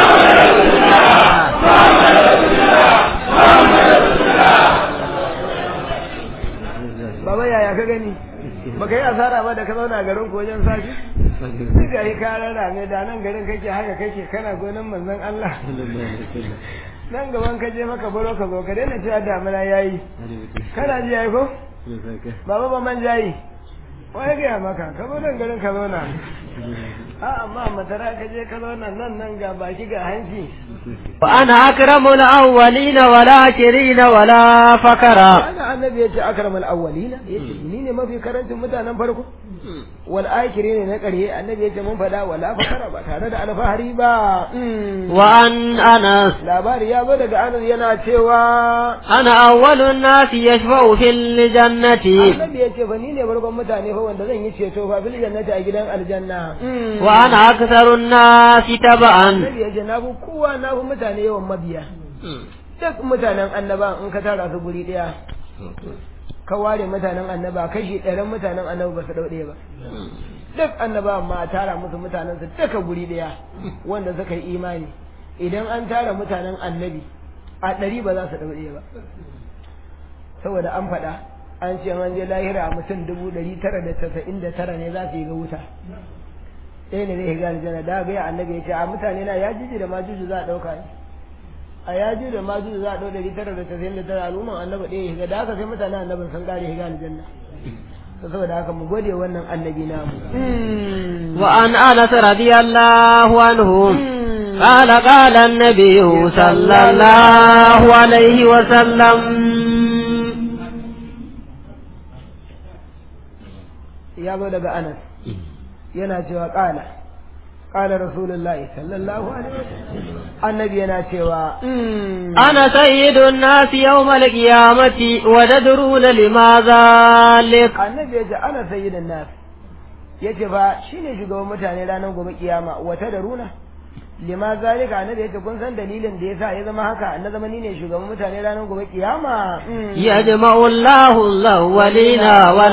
Speaker 1: Baba yaya ka gani baka yi asara ba da ka zauna garin ko wajen sashi sai ga yi karar rame da nan garin kake haka kake kana gonan manzon Allah nan gaban ka je maka baro ka zo ka daina cewa damina yayi kana ji yayi ko baba ba man jayi wai ga maka ka zo nan garin ka zauna a amma matara ka je ka zauna nan nan ga baki ga hanci
Speaker 2: وأنا أكرم الأولين والآخرين ولا فكرا
Speaker 1: ana annabi yace akramul awwalina yace ni ne mafi karancin mutanen farko wal akhirin na ƙarye annabi yace mun fada wala fakara ba tare da alfahari ba
Speaker 2: وأن أنس
Speaker 1: labari ya zo daga anas yana cewa
Speaker 2: أنا أول الناس يشفع في الجنة
Speaker 1: annabi yace fa ni ne farkon mutane fa wanda zan yi ceto fa bil jannati a gidan aljanna
Speaker 2: وأنا أكثر الناس تبعا
Speaker 1: annabi yace na fi kowa na fi mutane yawan mabiya duk mutanen annaba in ka tara su guri daya ka ware mutanen annaba kashi ɗarin mutanen annaba ba su ɗau ɗaya ba duk annaba ma a tara musu mutanen su duka guri ɗaya wanda suka yi imani idan an tara mutanen annabi a ɗari ba za su ɗau ɗaya ba saboda an faɗa an ce an je lahira mutum dubu ɗari tara da tasa'in da tara ne za su yi ga wuta ɗaya ne zai ga aljanna da ga annabi ya ce a mutane na ya jiji da majuju za a ɗauka ne a yaji da majuju za a ɗau ɗari tara da tasa'in da tara al'umman annabi ɗaya ya shiga da haka sai mutanen annabin sun ƙare shiga aljanna saboda haka mu gode wannan annabi namu
Speaker 2: وعن أنس رضي الله عنه قال قال النبي صلى الله عليه وسلم
Speaker 1: ya zo daga anas yana cewa ƙala ƙala rasulullahi sallallahu alaihi wasallam annabi yana cewa
Speaker 2: أنا سيد الناس يوم القيامة وتدرون لما ذلك
Speaker 1: annabi ya ce ana sayyidan nas ya ce fa shine shugaban mutane ranar gobe kiyama wata da runa lima zalika annabi ya ce kun san dalilin da yasa ya zama haka na zama ni ne shugaban mutane ranar gobe kiyama
Speaker 2: يجمع الله الأولين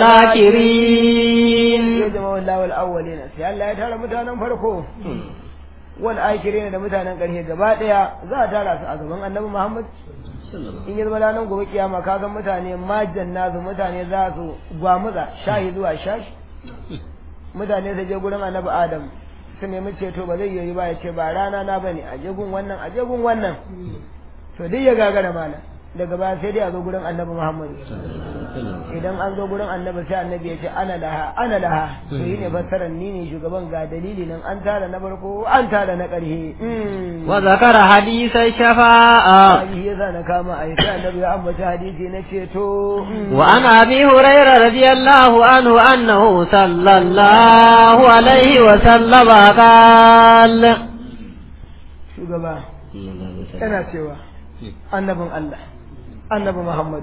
Speaker 2: والآخرين
Speaker 1: ya jama wallahu al-awwalina sai Allah ya tara mutanen farko wal akhirin da mutanen ƙarshe gaba daya za a tara su a gaban annabi Muhammad in yi zama ranar gobe kiyama ka san mutane majan nasu mutane za su gwamutsa shahi zuwa shashi mutane su je gurin annabi Adam su nemi ceto ba zai yi ba ya ce ba rana na bane a je gun wannan a je gun wannan to duk ya gagara mana daga baya sai dai a zo gurin annabi Muhammad idan an zo gurin annabi sai annabi ya ce ana laha ana laha to yi ne fassarar ni ne shugaban ga dalili nan an tara na farko an tara na ƙarshe
Speaker 2: وذكر حديث الشفاعة
Speaker 1: Hadisi yasa na kama a sai annabi ya ambaci hadisi na ceto
Speaker 2: وعن أبي هريرة رضي الله عنه أنه صلى الله عليه وسلم قال
Speaker 1: shugaba yana cewa annabin Allah annabi Muhammadu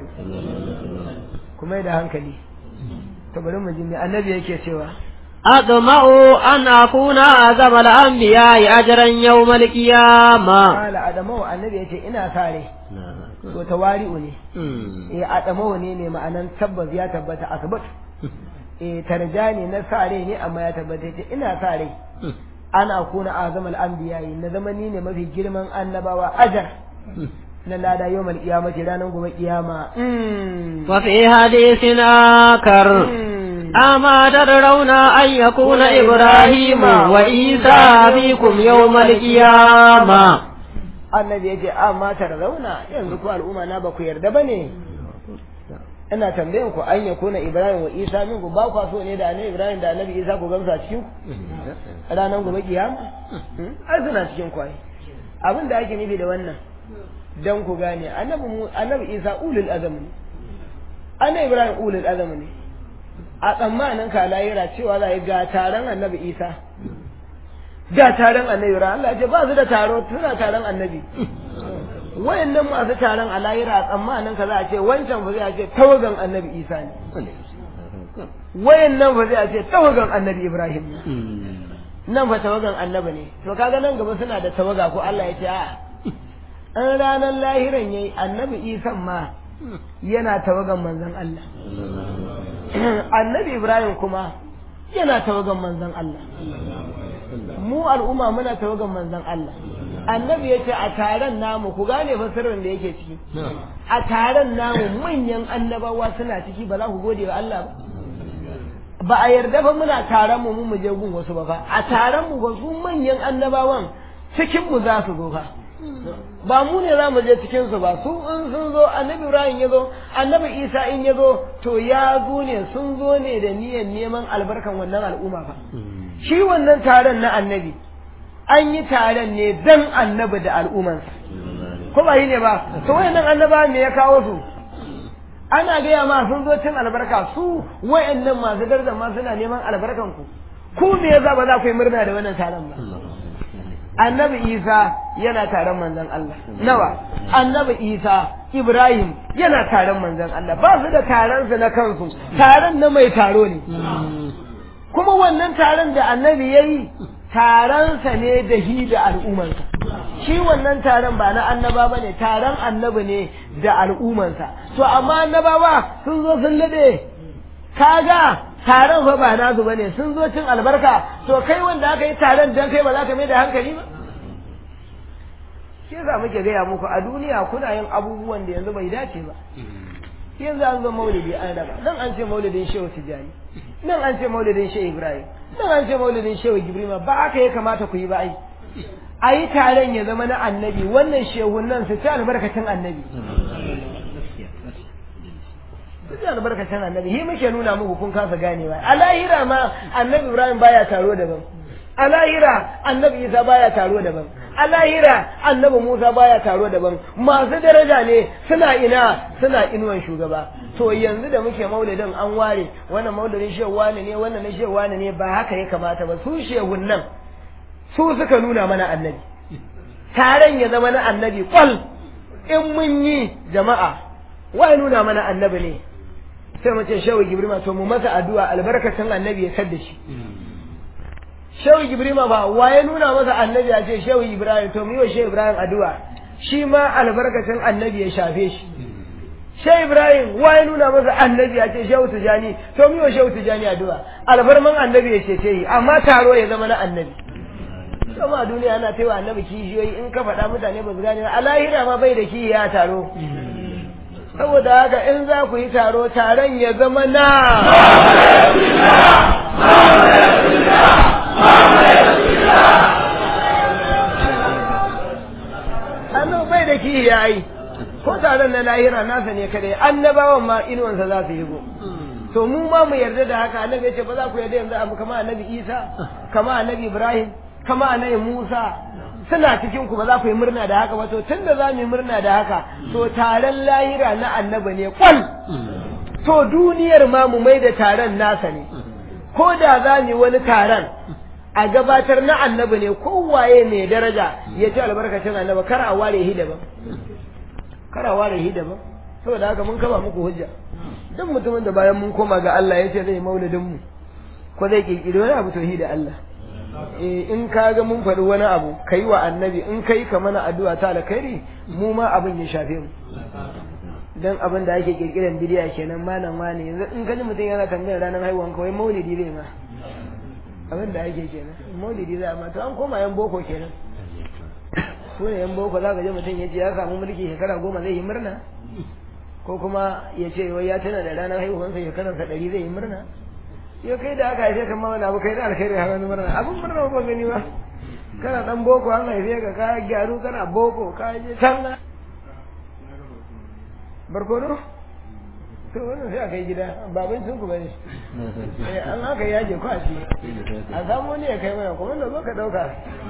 Speaker 1: kuma da hankali to bari mu ji me annabi yake cewa
Speaker 2: أطمع أن أكون أعظم الأنبياء أجرا يوم القيامة
Speaker 1: qala adamu annabi yace ina sare to tawari'u ne eh adamu ne ne ma'anan tabbas ya tabbata asbat eh tarjani na sare ne amma ya tabbata yace ina sare ana kuna azamal anbiya'i na zamani ne mafi girman annabawa ajar na lada yawmal qiyamati ranar gobe kiyama
Speaker 2: وفي حديث آخر أما تدرون أن يكون إبراهيم وإيسى فيكم يوم القيامة
Speaker 1: annabi yace amma tarzauna yanzu ku al'umma na ba ku yarda bane ina tambayan ku an yakuna ibrahim wa isa min ku ba ku so ne da annabi ibrahim da annabi isa ku gamsa cikin ku ranar gobe kiyama ai suna cikin ku ai abin da ake nufi da wannan dan ku gane annabi mu annabi isa ulul azam ne annabi ibrahim ulul azam ne a tsammanin ka layira cewa za yi ga taron annabi isa ga taron annabi ibrahim Allah ya ce ba su da taro suna taron annabi wayannan masu taron a lahira a tsammanin ka za a ce wancan fa zai a ce tawagan annabi isa ne wayannan fa zai a ce tawagan annabi ibrahim ne nan fa tawagan annabi ne to kaga nan gaba suna da tawaga ko Allah ya ce a an ranar lahiran yayi annabi isa ma yana tawagan manzon Allah annabi ibrahim kuma yana tawagan manzon Allah mu al'umma muna tawagan manzon Allah annabi yace a taron namu ku gane fasirin da yake ciki a taron namu manyan annabawa suna ciki ba za ku gode wa Allah ba ba a yarda fa muna taron mu mu je gun wasu ba fa a taron mu ba su manyan annabawan cikin mu za su zo fa ba mu ne za mu je cikin su ba su in sun zo annabi Ibrahim ya zo annabi Isa in ya zo to ya zo ne sun zo ne da niyyar neman albarkan wannan al'umma fa shi wannan taron na annabi an yi taron ne dan annabi da al'ummansa ko ba yi ne ba to wayannan annaba me ya kawo su ana gaya ma sun zo cin albarka su wayannan masu darajar ma suna neman albarkan ku ku me yasa ba za ku yi murna da wannan taron ba annabi isa yana taron manzon Allah nawa annabi isa ibrahim yana taron manzon Allah ba su da taron su na kansu taron na mai taro ne kuma wannan taron da annabi yayi taronsa ne da hi da al'ummarsa shi wannan taron ba na annaba ba ne taron annabi ne da al'ummarsa to amma annabawa sun zo sun lade kaga taron fa ba nasu bane sun zo cin albarka to kai wanda aka yi taron dan kai ba za ka mai da hankali ba shi yasa muke gaya muku a duniya kuna yin abubuwan da yanzu bai dace ba yanzu an zo maulidi an raba nan an ce maulidin shehu tijjani nan an ce maulidin shehu ibrahim nan an ce maulidin shehu gibrima ba haka ya kamata ku yi ba ai a yi taron ya zama na annabi wannan shehun nan su ci albarkacin annabi su ci albarkacin annabi hi muke nuna muku kun kasa ganewa a lahira ma annabi ibrahim baya taro daban a lahira annabi isa baya taro daban a lahira annabi musa baya taro daban masu daraja ne suna ina suna inuwan shugaba to yanzu da muke maulidin an ware wannan maulidin shehu wani ne wannan na shehu wani ne ba haka ya kamata ba su shehun nan su suka nuna mana annabi taron ya zama na annabi kwal in mun yi jama'a wai nuna mana annabi ne sai mu ce shehu gibrima to mu masa addu'a albarkacin annabi ya sadda shi shehu gibrima ba waye nuna masa annabi ya ce shehu ibrahim to mu yi wa shehu ibrahim addu'a shi ma albarkacin annabi ya shafe shi shehu ibrahim waye nuna masa annabi ya ce shehu tijani to mu yi wa shehu tijani addu'a alfarman annabi ya ce yi amma taro ya zama na annabi kuma duniya ana taiwa annabi kishiyoyi in ka faɗa mutane ba su gane a lahira ma bai da kiyi ya taro saboda haka in za ku yi taro taron ya zama na annabi bai da kiyi ya yi ko taron na lahira nasa ne kadai annabawan ma inuwansa za su yi go to mu ma mu yarda da haka annabi ya ce ba za ku yarda yanzu abu kama annabi isa kama annabi ibrahim kama annabi musa suna cikin ku ba za ku yi murna da haka ba to tunda za mu yi murna da haka to taron lahira na annabi ne kwal to duniyar ma mu mai da taron nasa ne ko da za mu yi wani taron a gabatar na annabi ne kowaye mai daraja ya ci albarkacin annabi kar a ware hi daban kar a ware hi daban saboda haka mun kaba muku hujja duk mutumin da bayan mun koma ga Allah ya ce zai maulidin mu ko zai kirkiri wani abu to hi da Allah eh in ka ga mun faɗi wani abu kai wa annabi in kai ka mana addu'a ta alkhairi mu ma abin ya shafe mu dan abin da ake kirkiran bidiya kenan malam wani yanzu in kaji mutum yana tambayar ranar haihuwan kawai maulidi zai ma abin da ake kenan maulidi zai ma to an koma yan boko kenan su ne yan boko za ka je mutum ya ce ya samu mulki shekara goma zai yi murna ko kuma ya ce wai ya tana da ranar haihuwansa shekaransa ɗari zai yi murna ya kai da aka haife kan wani abu kai da alkhairi har wani murna abin murna ba gani ba kana dan boko an haife ka ka gyaru kana boko ka je can barkono to wannan sai aka yi gida baban sun ku bane eh an aka yaje ko a ci a samu ne ya kai mana kuma da zo ka dauka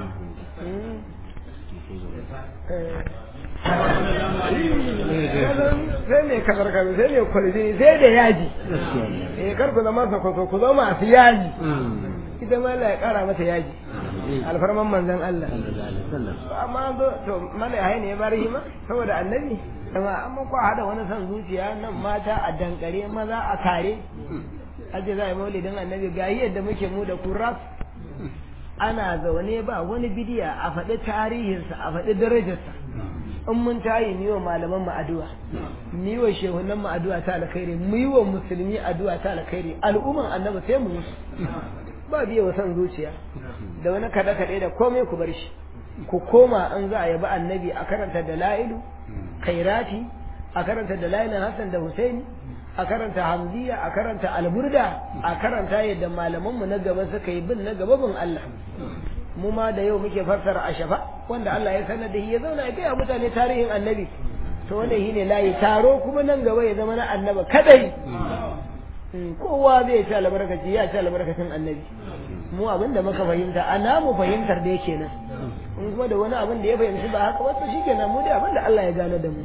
Speaker 1: sai ne kamar kamar sai ne kwalidi sai da yaji eh kar ku zama sakwato ku zama masu yaji ita ma Allah ya kara mata yaji alfarman manzon Allah amma zo to mala hai ne ya bar hima saboda annabi amma amma ko hada wani san zuciya nan mata a dankare maza a kare aje za a yi maulidin annabi ga yadda muke mu da kurras ana zaune ba wani bidiya a faɗi tarihinsa a faɗi darajarsa in mun tayi ni wa malaman mu addu'a ni wa shehunan mu addu'a ta alkhairi mu yi wa musulmi addu'a ta alkhairi al'umman annabi sai mu musu ba biye wa san zuciya da wani kada kade da komai ku bar shi ku koma an za a yabi annabi a karanta dalailu khairati a karanta dalailin Hassan da Husaini a karanta hamziya a karanta alburda a karanta yadda malamanmu na gaba suka yi bin na gaba bin Allah mu ma da yau muke fassara a shafa wanda Allah ya sanar da shi ya zauna ya gaya mutane tarihin annabi to wannan shine layi taro kuma nan gaba ya zama na annaba kadai kowa zai ci albarkaci ya ci albarkacin annabi mu abin da muka fahimta a namu fahimtar da yake nan in kuma da wani abin da ya fahimci ba haka wasu shi kenan mu da abin da Allah ya gane da mu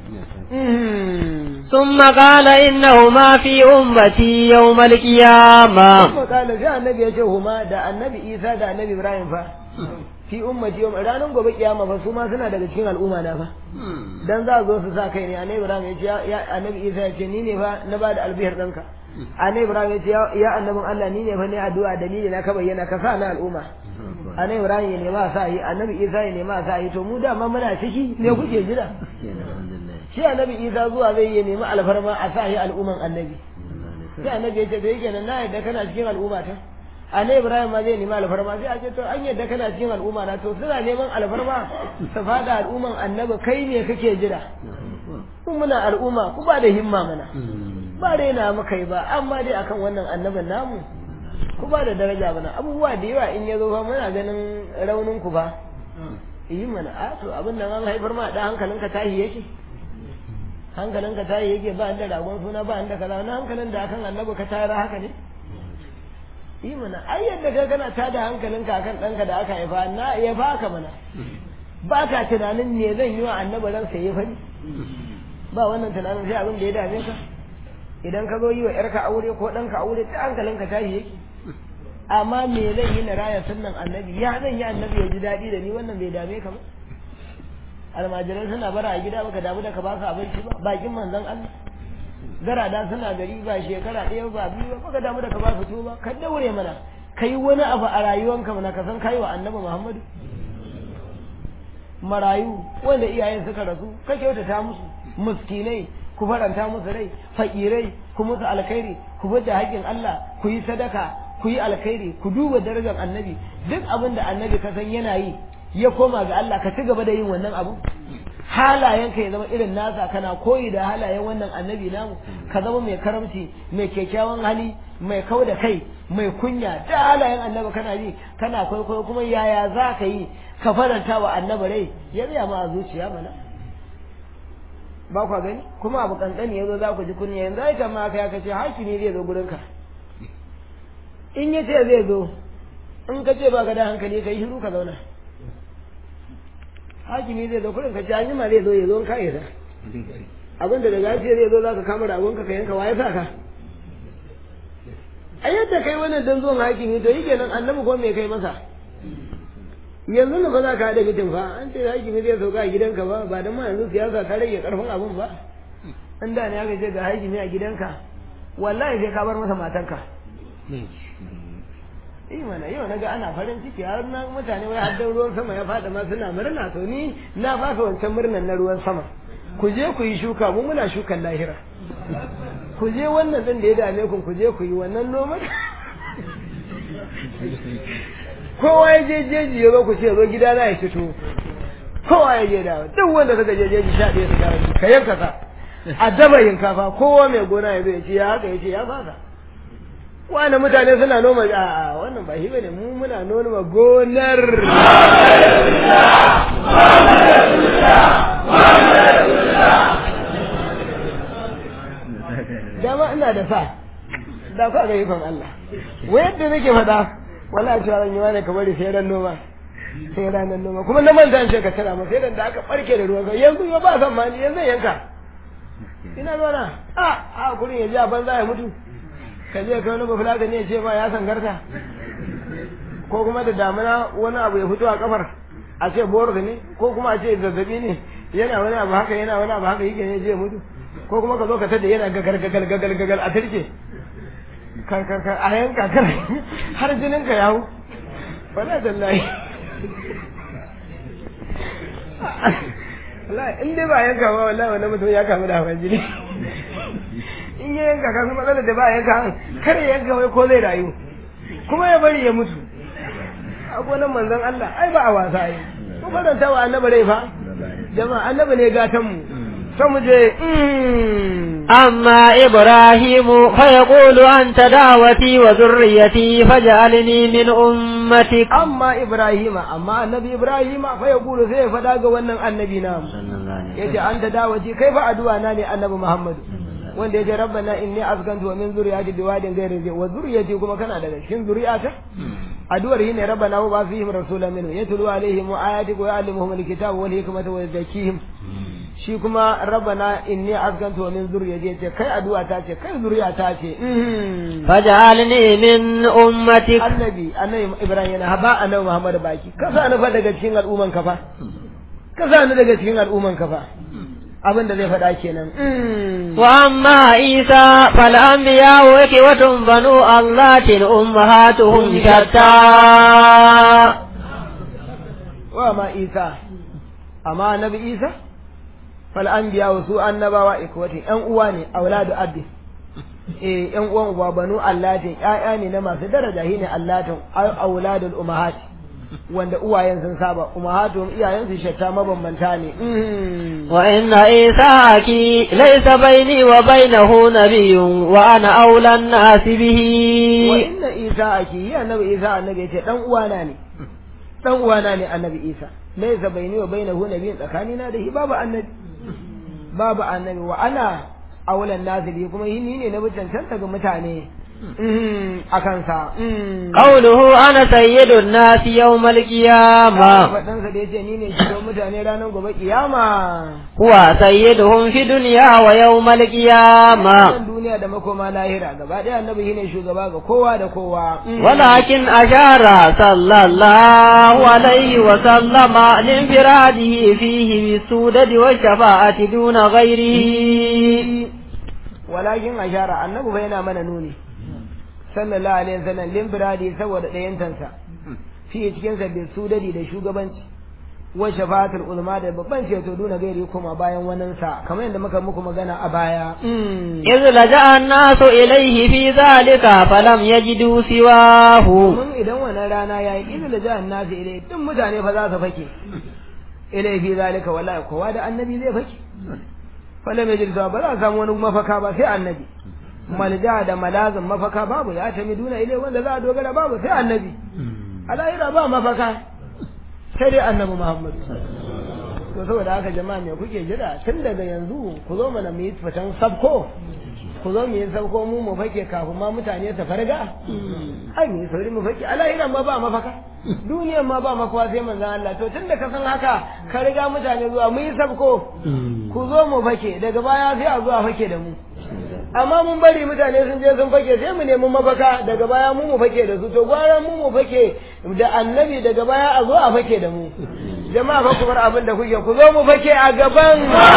Speaker 2: ثم قال إنهما في أمتي يوم القيامة
Speaker 1: ثم قال sai annabi ya ce huma da annabi Isa da annabi Ibrahim fa fi ummati yawm ranar gobe kiyama fa su ma suna daga cikin al'umma na fa dan za zo su sa kai ne annabi Ibrahim ya ce ya annabi Isa ya ce ni ne fa na ba da albihar danka annabi Ibrahim ya ce ya annabin Allah ni ne fa ne addu'a dalili na ka bayyana ka sa na al'umma annabi Ibrahim ya nema sa yi annabi Isa ya nema sa yi to mu da ma muna ciki ne kuke jira shi annabi Isa zuwa zai yi nemi alfarma a sa yi al'umman annabi sai annabi ya ce da yake nan na yadda kana cikin al'umma ta annabi Ibrahim ma zai nemi alfarma sai a ce to an yadda kana cikin al'umma na to suna neman alfarma su fada al'umman annabi kai ne kake jira kun muna al'umma ku ba da himma mana ba raina muka yi ba amma dai akan wannan annabin namu ku ba da daraja mana abubuwa da yawa in ya zo fa muna ganin raunin ku ba yi mana a to abin nan an haifar ma da hankalinka tahi yake hankalinka tahi yake ba da ragon suna ba da kaza na hankalin da akan annabi ka tayar haka ne yi mana ai yadda ka kana tada hankalinka akan ɗanka da aka haifa na ya baka mana ba ka tunanin me zan yi wa annabi ransa ya fani ba wannan tunanin sai abin da ya dame ka idan ka zo yi wa yarka aure ko ɗanka aure ta hankalinka tashi yake amma me zan yi na raya sunnan annabi ya zan yi annabi ya ji daɗi da ni wannan bai dame ka ba almajiran suna bara a gida baka damu da ka ba su abinci ba bakin manzon Allah garada suna gari ba shekara ɗaya ba biyu ba baka damu da ka ba su tuba ka daure mana kai wani abu a rayuwanka mana ka san kai wa annabi Muhammadu marayu wanda iyayen suka rasu ka kyautata musu miskinai ku faranta musu rai fakirai ku musu alkhairi ku bar da haƙƙin Allah ku yi sadaka ku yi alkhairi ku duba darajar annabi duk abin da annabi ka san yana yi ya koma ga Allah ka ci gaba da yin wannan abu halayenka ya zama irin nasa kana koyi da halayen wannan annabi namu ka zama mai karamci mai kyakkyawan hali mai kau da kai mai kunya da halayen annabi kana ji kana kwaikwayo kuma yaya za ka yi ka faranta wa annabi rai ya tsaya ma a zuciya mana ba kwa gani kuma abu kankani ya zo za ku ji kunya yanzu ai kama aka ya kace hakimi zai zo gurinka in ya ce zai zo in ka ce ba ka da hankali ka yi shiru ka zauna hakimi zai zo kurin ka ce an ma zai zo ya zo in ka yi sa abin da daga ce zai zo za ka kama ragonka ka yanka waye sa ka a yadda kai wannan dan zuwan hakimi to yi kenan annabi ko me kai masa yanzu da ba za ka haɗa mitin fa an ce hakimi zai sauka a gidanka ba ba don ma yanzu siyasa ta rage karfin abin ba an da ne aka ce ga hakimi a gidanka wallahi sai ka bar masa matanka yi mana yau na ga ana farin ciki har na mutane wai haddan ruwan sama ya fada ma suna murna to ni na fasa wancan murnan na ruwan sama ku je ku yi shuka mu muna shukan lahira ku je wannan din da ya dame ku ku je ku yi wannan noman kowa ya je jeji ya zo ku ce zo gida na ya fito kowa ya je dawo duk wanda suka je jeji sha ɗaya su dawo ka yanka sa a daba yinkafa kowa mai gona ya zo ya ce ya haka ya ce ya fasa wani mutane suna noma a wannan ba shi bane mu muna noma gonar dama ina da sa da ku ga ikon Allah wai yadda nake faɗa wallahi cewa ran yawa ne ka bari sai ran noma sai ranar noma kuma na manta an ce ka tara ma sai dan da aka barke da ruwan yanzu yau ba san ma ni yanzu yanka ina zuwa a a kurin ya ji a banza ya mutu ka je ka wani bafula ka ne ce ma ya sangarta ko kuma da damina wani abu ya fito a kafar a ce boris ne ko kuma a ce zazzabi ne yana wani abu haka yana wani abu haka yake ne je mutu ko kuma ka zo ka tada yana gagal gagal gagal gagal a turke kar kar kar a yanka kar har jinin ka yawo wala dallahi wallahi in dai ba yanka ba wallahi wannan mutum ya kamu da hawan jini in ya yanka ka san matsalar da ba yanka kar ya yanka wai ko zai rayu kuma ya bari ya mutu a gonan manzon Allah ai ba a wasa ai ko faranta wa annabi rai fa jama'a annabi ne gatan mu sai mu je
Speaker 2: أما إبراهيم فيقول أنت دعوتي وذريتي فاجعلني من أمتك
Speaker 1: amma ibrahima amma annabi ibrahima fa yaqulu sai ya fada ga wannan annabi na yace anta dawaji kai fa addu'a na ne annabi muhammad wanda yace rabbana inni askantu wa min zuriyati biwadin ghairi zai wa zuriyati kuma kana daga cikin zuriyata addu'ar yi ne rabbana wa ba fihim rasulan minhu yatlu alaihim ayatika wa yu'allimuhum alkitaba wal hikmata wa yuzakkihim shi kuma rabbana inni askantu wa min zuriyati yace kai addu'a ta ce kai zuriya ta ce
Speaker 2: فاجعلني من أمتك
Speaker 1: annabi annabi ibrahim yana haba annabi muhammad baki ka sa ni fa daga cikin al'umman ka fa ka sa ni daga cikin al'umman ka fa abin da zai faɗa kenan
Speaker 2: وأما عيسى فالأنبياء إخوة بنو الله أمهاتهم شتى
Speaker 1: wa ma isa amma annabi isa fal anbiya wa su annabawa ikwati yan uwa ne auladu abdi eh yan uwan uba banu allatin ƴaƴa ne na masu daraja shine allatin auladul ummahat wanda uwayen sun saba ummahatuhum iyayen su shatta mabambanta ne
Speaker 2: وإن عيسى ليس بيني وبينه نبي وأنا أولى الناس به
Speaker 1: wa inna isa aki yi annabi isa annabi yace dan uwana ne dan uwana ne annabi isa laysa baini wa bainahu nabiyyun tsakanina da shi babu annabi babu annabi wa ana aulan nasi bi kuma yi ni ne na bi cancanta ga mutane a kansa
Speaker 2: قوله أنا سيد الناس يوم القيامة
Speaker 1: faɗansa da ya ce ni ne shugaban mutane ranar gobe kiyama
Speaker 2: هو سيدهم في الدنيا ويوم القيامة
Speaker 1: wannan duniya da makoma lahira gaba ɗaya annabi shine shugaba ga kowa da kowa
Speaker 2: ولكن أشار صلى الله عليه وسلم لانفراده فيه بالسودة والشفاعة دون غيره
Speaker 1: walakin ashara annabi fa yana mana nuni sallallahu alaihi wasallam limfiradi saboda ɗayantansa fi cikin sa bil sudadi da shugabanci wa shafa'atul ulama da babban ceto duna gairi kuma bayan wannan sa kamar yadda muka muku magana a baya
Speaker 2: إذ لجأ الناس إليه في ذلك فلم يجدوا سواه
Speaker 1: mun idan wannan rana yayi idan da jahan nasu ilai duk mutane fa za su fake ilai fi zalika wallahi kowa da annabi zai fake falam yajid ba za a samu wani mafaka ba sai annabi malja da malazin mafaka babu ya tami duna ilai wanda za a dogara babu sai annabi alahira ba mafaka sai dai annabi muhammad to saboda haka jama'a me kuke jira tun daga yanzu ku zo mana mu yi fitan sabko ku zo mu yi sabko mu mu fake kafin ma mutane su farga ai mu yi sauri mu fake alahiran ma ba mafaka duniyan ma ba makawa sai manzon Allah to tun da ka san haka ka riga mutane zuwa mu yi sabko ku zo mu fake daga baya sai a zuwa fake da mu amma mun bari mutane sun je sun fake sai mu nemi mafaka daga baya mu mu fake da su to gwara mu mu fake da annabi daga baya a zo a fake da mu jama'a fa ku bar abin da kuke ku zo mu fake a gaban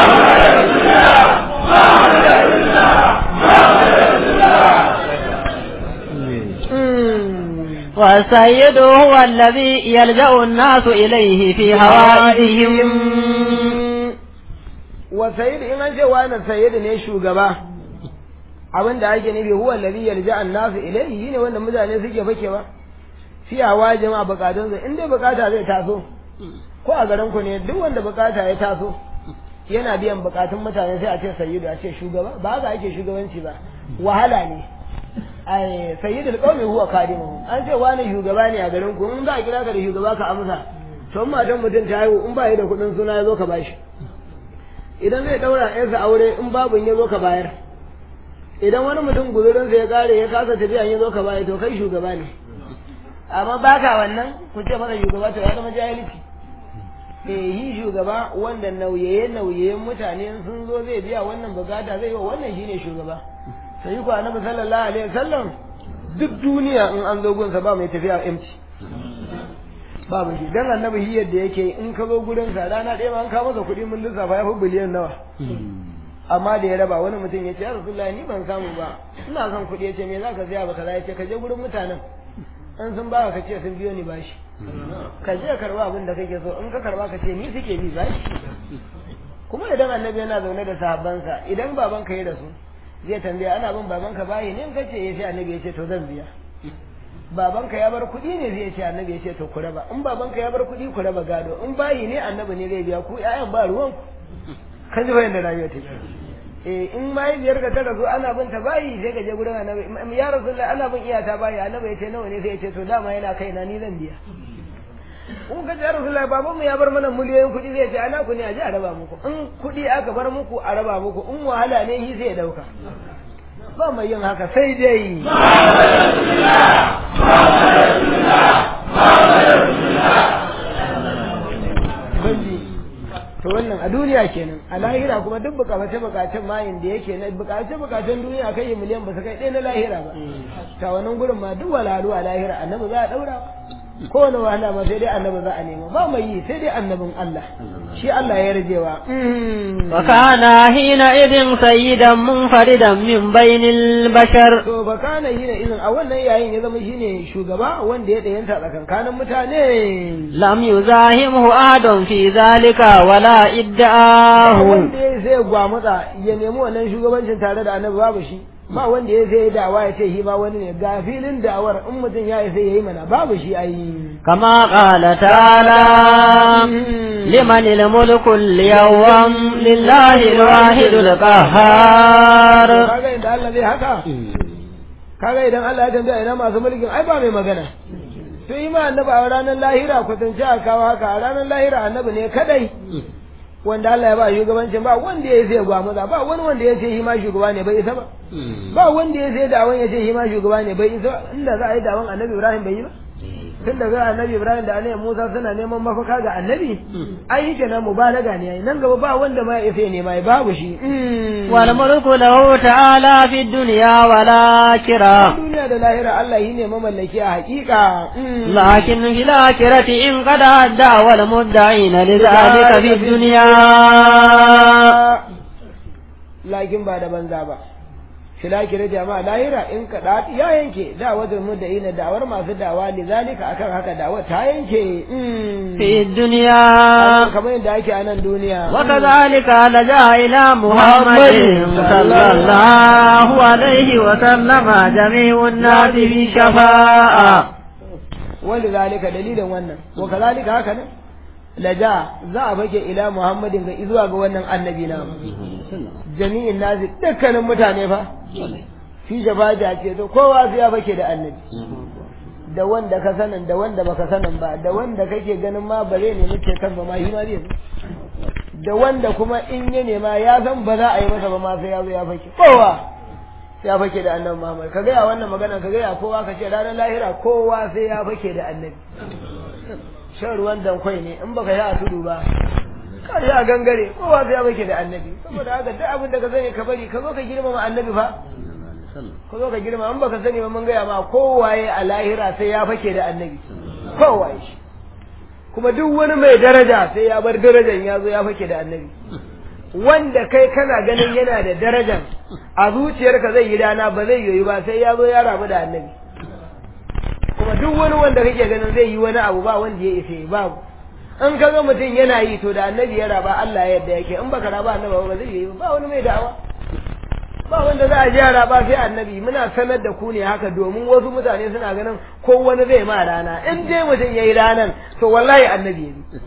Speaker 2: والسيد هو الذي يلجأ الناس إليه في هوائهم
Speaker 1: wa sayyid in an ce wani sayyid ne shugaba abin da ake nufi huwa alladhi yalja an-nasu ilayhi ne wanda mutane suke fakewa fi hawa jama'a bukatun su in dai bukata zai taso ko a garin ku ne duk wanda bukata ya taso yana biyan bukatun mutane sai a ce sayyidu a ce shugaba ba haka ake shugabanci ba wahala ne ai sayyidul qaumi huwa kadimuhum an ce wani shugaba ne a garin ku in za a kira ka da shugaba ka amsa to in matan mutum ta haihu in ba yi da kuɗin suna ya zo ka bashi idan zai daura yansa aure in babu ya zo ka bayar idan wani mutum guzurinsa ya kare ya kasa tafiya ya zo ka bayar to kai shugaba ne amma baka wannan ku ce masa shugaba to ya zama jahilci eh yi shugaba wanda nauyaye nauyayen mutane sun zo zai biya wannan bukata zai yi wa wannan shine shugaba sai ku annabi sallallahu alaihi wasallam duk duniya in an zo gunsa ba mai tafiya empty babu shi dan annabi shi yadda yake in ka zo gurin sa rana ɗaya ma an kawo masa kuɗi mun lissafa ya fi biliyan nawa amma da ya raba wani mutum ya ce ya rasulullahi ni ban samu ba ina son kuɗi ya ce me za ka siya ba kaza ya ce ka je gurin mutanen an sun ba ka ce sun biyo ni bashi ka je ka karba abin da kake so in ka karba ka ce ni suke bi bashi kuma idan annabi yana zaune da sahabbansa idan babanka ya rasu zai tambaya ana bin babanka bayi ne in ka ce ya ce annabi ya ce to zan biya babanka ya bar kuɗi ne zai ce annabi ya ce to ku raba in babanka ya bar kuɗi ku raba gado in bayi ne annabi ne zai biya ku ƴaƴan ba ruwan ku kan ji bayan da rayuwa take eh in mahaifiyar ka ta rasu ana bin ta bayi sai ka je gurin annabi ya rasulullahi ana bin iyata bayi annabi ya ce nawa ne sai ya ce to dama yana kaina ni zan biya in ka ce rasulullahi babanmu ya bar mana miliyoyin kuɗi zai ce ana ku ne a je a raba muku in kuɗi aka bar muku a raba muku in wahala ne shi sai ya dauka ba mai yin haka sai dai banji to wannan a duniya kenan a lahira kuma duk bukace bukacen mayin da yake na bukace bukacen duniya kai miliyan ba su kai ɗaya na lahira ba ta wannan gurin ma duk walalu a lahira annabi za a daura kowane wahala ma sai dai annabi za a nema ba mai yi sai dai annabin Allah shi Allah ya rajewa
Speaker 2: wa kana hina idin sayyidan munfaridan min bainil bashar
Speaker 1: to fa kana hina idin a wannan yayin ya zama shine shugaba wanda ya dayanta tsakankanin mutane
Speaker 2: lam yuzahimhu adon fi zalika wala idda'ahu
Speaker 1: wanda ya sai gwamutsa ya nemi wannan shugabancin tare da annabi babu shi ba wanda ya sai dawa ya ce shi ma wani ne ga filin dawar in mutum ya sai yayi mana babu shi ai
Speaker 2: kama qala ta'ala liman al-mulku al-yawm lillahi al-wahid al-qahhar
Speaker 1: kaga inda Allah zai haka kaga idan Allah ya tambaya ina masu mulkin ai ba mai magana to yi ma annabi a ranar lahira kwatance a kawo haka a ranar lahira annabi ne kadai wanda Allah ya ba shugabancin ba wanda ya sai gwamuza ba wani wanda ya ce shi ma shugaba ne bai isa ba ba wanda ya sai dawon ya ce shi ma shugaba ne bai isa inda za a yi dawon annabi Ibrahim bai yi ba tun daga annabi Ibrahim da annabi Musa suna neman mafaka ga annabi ai shi kenan mubalaga ne ai nan gaba ba wanda ma ya sai nema babu shi
Speaker 2: wal mulku lahu ta'ala fi dunya wal akhirah
Speaker 1: duniya da lahira Allah shi ne mamallaki a hakika
Speaker 2: lakin fil akhirati in qad adda wal mudda'ina lidhalika fi dunya
Speaker 1: lakin ba da banza ba filakira jama'a lahira in ka dati ya yanke da wajen mu da ina dawar masu dawa lizalika akan haka dawa ta yanke
Speaker 2: fi dunya
Speaker 1: kamar yadda ake a nan duniya
Speaker 2: wa kadhalika laja ila muhammadin sallallahu alaihi wa sallama jami'un nasi fi shafa'a
Speaker 1: wanda zalika dalilin wannan wa kadhalika haka ne laja za a fake ila muhammadin ga zuwa ga wannan annabi na jami'in nasi dukkanin mutane fa fi shafaja ce to kowa sai ya fake da annabi da wanda ka sanin da wanda baka sanin ba da wanda kake ganin ma bare ne muke kan ba ma shi ma zai da wanda kuma in ya nema ya san ba za a yi masa ba ma sai ya zo ya fake kowa sai ya fake da annabi Muhammad ka gaya wannan magana ka gaya kowa ka ce ranar lahira kowa sai ya fake da annabi shan ruwan dankwai ne in baka yi a tudu ba ka yi a gangare kowa sai ya fake da annabi saboda haka duk abin da ka sani ka bari ka zo ka girmama annabi fa ka zo ka girma in baka sani ba mun gaya ma kowaye a lahira sai ya fake da annabi kowaye shi kuma duk wani mai daraja sai ya bar darajan ya zo ya fake da annabi wanda kai kana ganin yana da darajan a zuciyarka zai yi dana ba zai yoyi ba sai ya zo ya rabu da annabi kuma duk wani wanda kake ganin zai yi wani abu ba wanda ya isa babu in ka ga mutum yana yi to da annabi ya raba Allah ya yadda yake in baka raba annabi ba zai yi ba wani mai da'awa ba wanda za a ji yara ba sai annabi muna sanar da ku ne haka domin wasu mutane suna ganin ko wani zai ma rana in dai mutum yayi ranan to wallahi annabi ya bi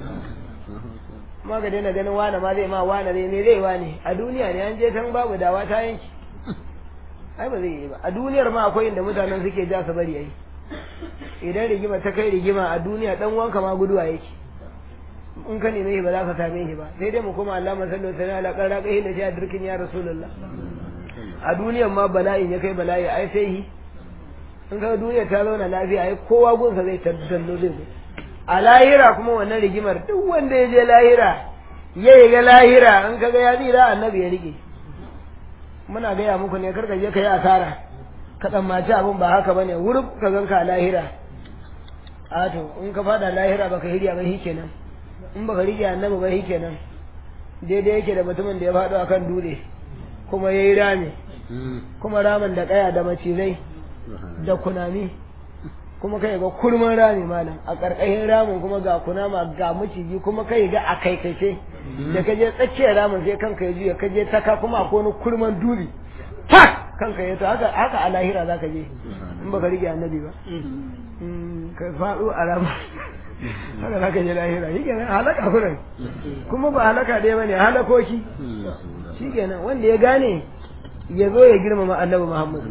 Speaker 1: ma ga daina ganin wane ma zai ma wane ne ne zai wane a duniya ne an je tan babu dawa ta yanki ai ba zai yi ba a duniyar ma akwai inda mutanen suke ja su bari yayi idan rigima ta kai rigima a duniya dan wanka ma guduwa yake in ka neme shi ba za ka same shi ba sai dai mu koma Allah masallu sana ala qarra kai da shi dirkin ya rasulullah a duniyar ma bala'in ya kai bala'i ai sai yi in ka duniya ta zauna lafiya ai kowa gunsa zai taddallo zai zo a lahira kuma wannan rigimar duk wanda ya je lahira ya yi ga lahira in ka ga ya tsira annabi ya rike muna gaya muku ne karka je ka yi asara ka tsammaci abin ba haka bane wurin ka ganka a lahira a to in ka fada lahira baka hirya ba kenan in baka rike annabi ba kenan daidai yake da mutumin da ya faɗo akan dutse kuma yayi rami kuma ramin da kaya da macizai da kunami kuma kai ga kurman rami malam a ƙarƙashin ramin kuma ga kunama ga maciji kuma kai ga a kaikace da kaje tsakiyar ramin sai kanka ya juya kaje taka kuma akwai wani kurman duri tak kanka ya to haka haka a lahira zaka je in baka rike annabi ba ka faɗo a ramin haka zaka je lahira shi kenan halaka kuran kuma ba halaka ɗaya bane halakoki shi kenan wanda ya gane ya zo ya girmama annabi Muhammad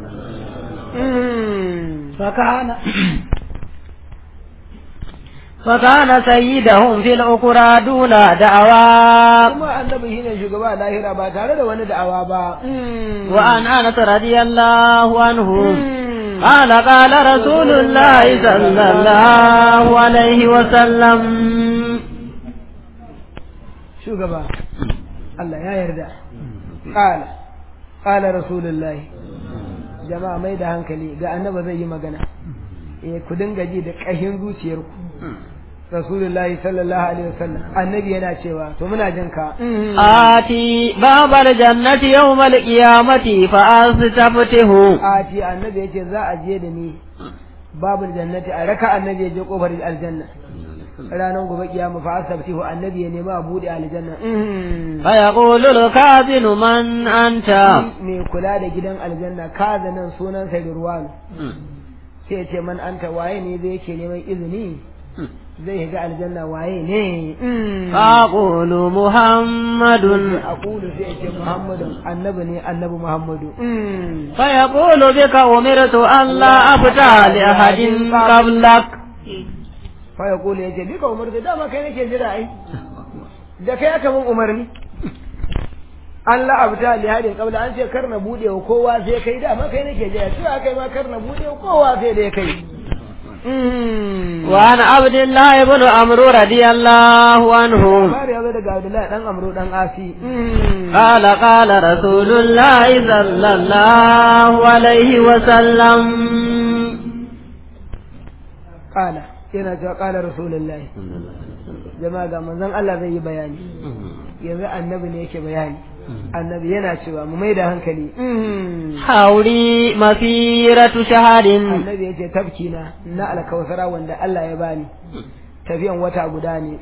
Speaker 2: فكان فكان سيدهم في الأخرى دون دعوى
Speaker 1: kuma annabi shine shugaba a lahira ba tare da wani da'awa ba
Speaker 2: وعن أنس رضي الله عنه قال قال رسول الله صلى الله عليه وسلم
Speaker 1: shugaba Allah ya yarda qala qala rasulullahi jama'a mai da hankali ga annaba zai yi magana eh ku dinga ji da ƙashin zuciyarku rasulullahi sallallahu alaihi wasallam annabi yana cewa to muna jin ka
Speaker 2: آتي باب الجنة يوم القيامة فأستفتحه
Speaker 1: ati annabi yace za a je da ni babul jannati a raka annabi ya je kofar aljanna ranar gobe kiyama fa asabtihu annabi ya nemi a bude aljanna
Speaker 2: فيقول الكاذن من أنت
Speaker 1: mai kula da gidan aljanna kaza nan sunan sa Ruwan sai ya ce man anta waye ne zai yake neman izini zai shiga aljanna waye ne
Speaker 2: فأقول محمد
Speaker 1: aqulu sai ya ce muhammadun annabi ne annabi muhammadu
Speaker 2: فيقول بك أمرت أن لا أفتح لأحد قبلك
Speaker 1: fa yaqulu ya ce bika umarta dama kai nake jira ai da kai aka mun umarni Allah abta li hadin qabla an ce kar na bude wa kowa sai kai dama kai nake jira sai kai ma kar na bude wa kowa sai dai kai
Speaker 2: وعن عبد الله بن عمرو رضي الله عنه
Speaker 1: Labari ya zo daga Abdullahi dan Amru dan Asi.
Speaker 2: قال قال رسول الله صلى الله عليه وسلم
Speaker 1: Kala yana cewa kala Rasulullahi. Jama'a ga manzon Allah zai yi bayani. Yanzu annabi ne yake bayani. Annabi yana cewa mu mai da hankali.
Speaker 2: حولي مسيرة شهر
Speaker 1: Annabi ya ce tafkina na alkawsara wanda Allah ya bani. Tafiyan wata guda ne.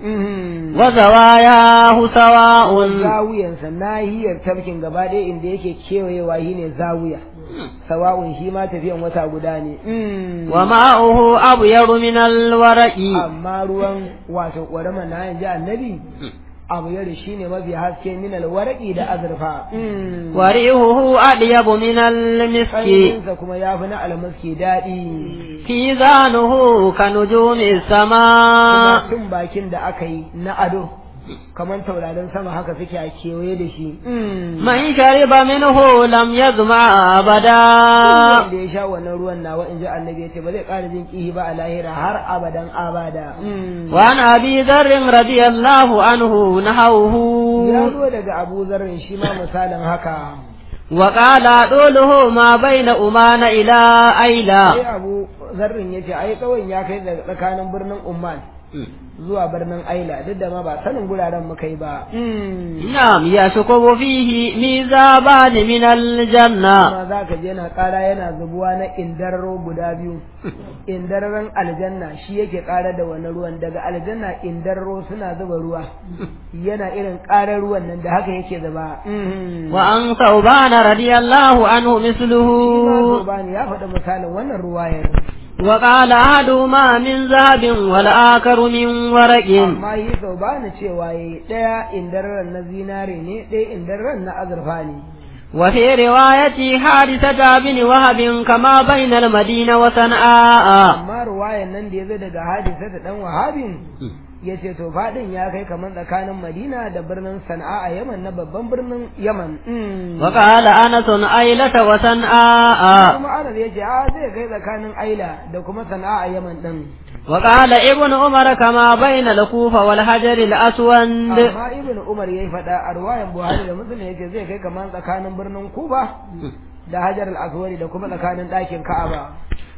Speaker 2: وزواياه سواء
Speaker 1: Zawiyansa nahiyar tafkin gaba ɗaya inda yake kewayewa shi ne zawiya. Sawa'un shi ma tafiyan wata guda ne.
Speaker 2: وماؤه أبيض من الورق
Speaker 1: amma ruwan wato ƙwarama na yanzu annabi abu yare shi ne mafi haske min alwaraki da azurfa
Speaker 2: وريحه أطيب من المسك
Speaker 1: ƙanshinsa kuma ya fi na almaski daɗi
Speaker 2: كيزانه كنجوم
Speaker 1: kuma
Speaker 2: السماء
Speaker 1: tun bakin da aka yi na ado kamar taurarin sama haka suke a kewaye da shi
Speaker 2: من شرب منه لم يظمأ أبدا
Speaker 1: wanda ya sha wannan ruwan nawa in ji annabi ya ce ba zai ƙara jin ƙihi ba a lahira har abadan abada
Speaker 2: وعن أبي ذر رضي الله عنه نحوه
Speaker 1: ya zo daga abu zarrin shi ma misalin haka
Speaker 2: وقال طوله ما بين أمان إلى
Speaker 1: sai
Speaker 2: أيلة
Speaker 1: abu zarrin ya ce ai tsawon ya kai daga tsakanin birnin umman zuwa birnin aila duk da ma ba sanin guraren muka yi ba
Speaker 2: نعم يشكب فيه ميزابان من الجنة
Speaker 1: amma za ka je na ƙara yana zubuwa na indararo guda biyu indararen aljanna shi yake ƙara da wani ruwan daga aljanna indararo suna zuba ruwa yana irin ƙarar ruwan nan da haka yake zuba
Speaker 2: وعن ثوبان رضي الله عنه مثله
Speaker 1: Bani ya faɗi misalin wannan ruwayar
Speaker 2: وقال أحدهما من ذهب والآخر من ورق
Speaker 1: amma yi sau ba ni cewa yi ɗaya indararen na zinare ne ɗaya indararen na azurfa ne
Speaker 2: وفي رواية حادثة بن وهب كما بين المدينة وصنعاء
Speaker 1: amma ruwayan nan da ya zo daga hadisa da ɗan wahabin ya ce to faɗin ya kai kamar tsakanin madina da birnin sana'a a yaman na babban birnin yaman
Speaker 2: وقال أنس أيلة وصنعاء
Speaker 1: kuma anas ya ce a zai kai tsakanin aila da kuma sana'a a yaman ɗin
Speaker 2: وقال ابن عمر كما بين الكوفة والحجر الأسود
Speaker 1: amma ibn umar ya yi faɗa a ruwayan buhari da muslim ya ce zai kai kamar tsakanin birnin kuba da hajar al-aswadi da kuma tsakanin ɗakin ka'aba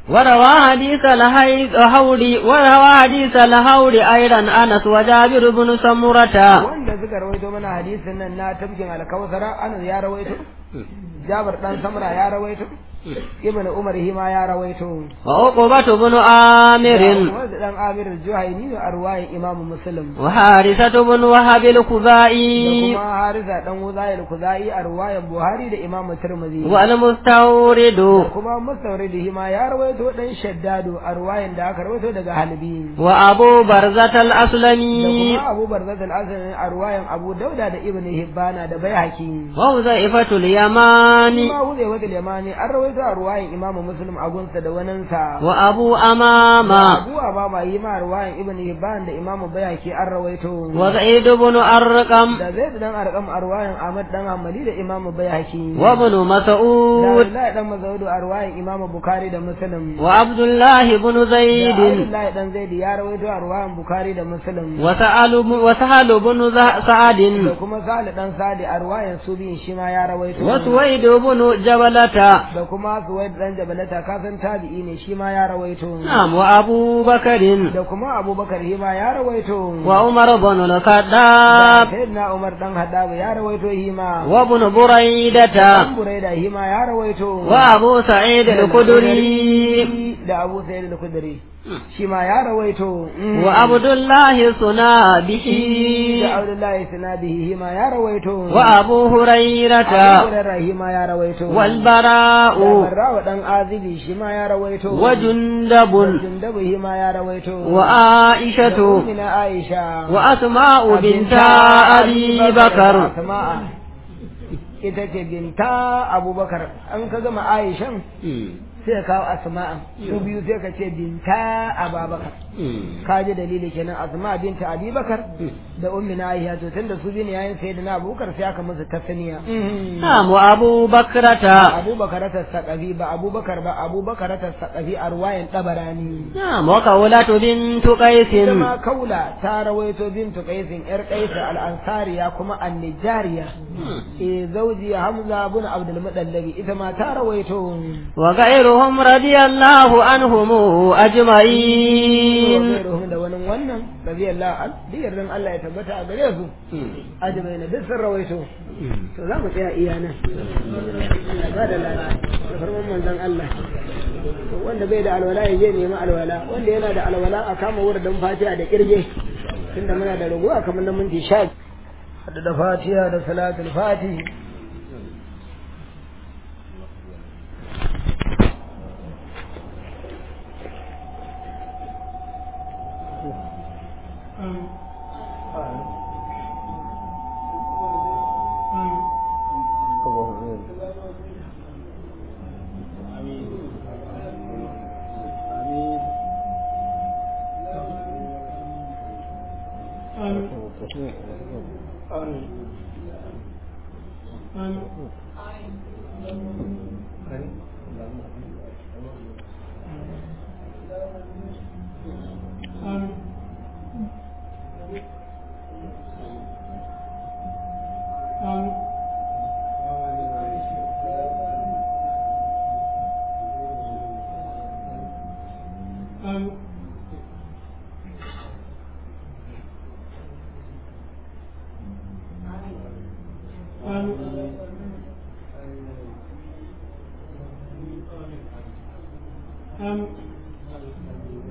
Speaker 2: وروى حديث الهوري وروى حديث الهوري أيضا أنس وجابر بن سمرة
Speaker 1: wanda suka rawaito mana hadisin nan na tabkin alkawsara anas ya rawaito jabar dan samra ya rawaito ibn umar hima ya rawaito
Speaker 2: وعقبة بن عامر
Speaker 1: wanda dan amir al-juhayni a ruwayan imamu muslim
Speaker 2: وحارثة بن وهب
Speaker 1: da
Speaker 2: الخزائي
Speaker 1: kuma harisa dan wuzayil kuzai a ruwayan buhari da imamu tirmidhi
Speaker 2: والمستورد
Speaker 1: da kuma mustawrid hima ya rawaito dan shaddadu a ruwayan da aka rawaito daga halbi
Speaker 2: وأبو برزة
Speaker 1: da
Speaker 2: الأسلمي
Speaker 1: kuma abu barzat al-asani a ruwayan abu dauda da ibn hibbana da baihaqi
Speaker 2: وحذيفة اليماني
Speaker 1: kuma huze wata limani an rawaito a ruwayan imamu muslim a gunsa da waninsa
Speaker 2: وأبو أمامة
Speaker 1: abu ba ma yi ma ruwayan ibn hibban da imamu baihaqi an rawaito
Speaker 2: وزيد بن أرقم
Speaker 1: da zai dan arkam a ruwayan ahmad dan hamali da imamu baihaqi
Speaker 2: وابن
Speaker 1: da
Speaker 2: مسعود
Speaker 1: Abdullahi dan Mazaudu a ruwayan Imam Bukhari da Muslim.
Speaker 2: وعبد الله بن
Speaker 1: Da
Speaker 2: زيد
Speaker 1: Abdullahi dan Zaidi ya rawaito a ruwayan Bukhari da Muslim.
Speaker 2: وسأل وسهل بن ز- سعد
Speaker 1: Da kuma Salih dan Sadi a ruwayan Subiyin shi ma ya rawaito.
Speaker 2: وسويد بن جبلة
Speaker 1: Da kuma Suwaid dan Jabalata kasan tabi'i ne shi ma ya rawaito.
Speaker 2: نعم وأبو بكر
Speaker 1: Da kuma Abubakar shi ma ya rawaito.
Speaker 2: وعمر بن
Speaker 1: Da
Speaker 2: الخطاب
Speaker 1: Sayyidina Umar dan Hadabu ya rawaito shi ma.
Speaker 2: وابن بريدة
Speaker 1: Dan Buraida shi ma ya rawaito.
Speaker 2: وأبو سعيد الخدري
Speaker 1: da Abu Sa'id al-Khudri shi ma ya rawaito.
Speaker 2: وعبد الله صنابه
Speaker 1: da Abdullahi Sinadihi ma ya rawaito.
Speaker 2: وأبو هريرة
Speaker 1: Abu Hurairah ma ya rawaito.
Speaker 2: والبراء
Speaker 1: Da Barrawa dan Azibi shi ma ya rawaito.
Speaker 2: وجندب
Speaker 1: Jundabu shi ma ya rawaito. Da
Speaker 2: وعائشة
Speaker 1: Ummina Aisha.
Speaker 2: وأسماء بنت أبي بكر
Speaker 1: Asma'a. Ita ce binta Abubakar. An ka gama Aishan sai ka kawo Asma'a. Su biyu sai ka ce binta Ababakar. Ka ji dalili kenan Asma binta Abi Bakar da Ummina Aisha to tunda su biyu ne yayin sayyidina Abubakar sai aka musu tasniya.
Speaker 2: نعم وأبو بكرة
Speaker 1: abubakar ta saƙafi ba abubakar ba abubakar ta saƙafi a ruwayan ɗabarani
Speaker 2: نعم وقولة بنت قيس
Speaker 1: ita ma kaula ta rawaito bintu qaisin yar qaisa al-ansariya kuma an-nijariya eh zauji hamza bin abdul mudallabi ita ma ta rawaito
Speaker 2: وغيرهم رضي الله عنهم أجمعين
Speaker 1: wa da wani wannan radiyallahu an diyarrin Allah ya tabbata a gare su ajibai na duk sun rawaito to za mu tsaya iya nan Allah ba da lada da farman manzon Allah to wanda bai da alwala ya je nemi alwala wanda yana da alwala a kama wurin fatiha da kirge tunda muna da raguwa kamar na minti sha hada da fatiha da salatul fatihi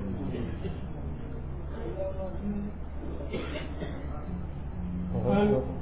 Speaker 3: Um,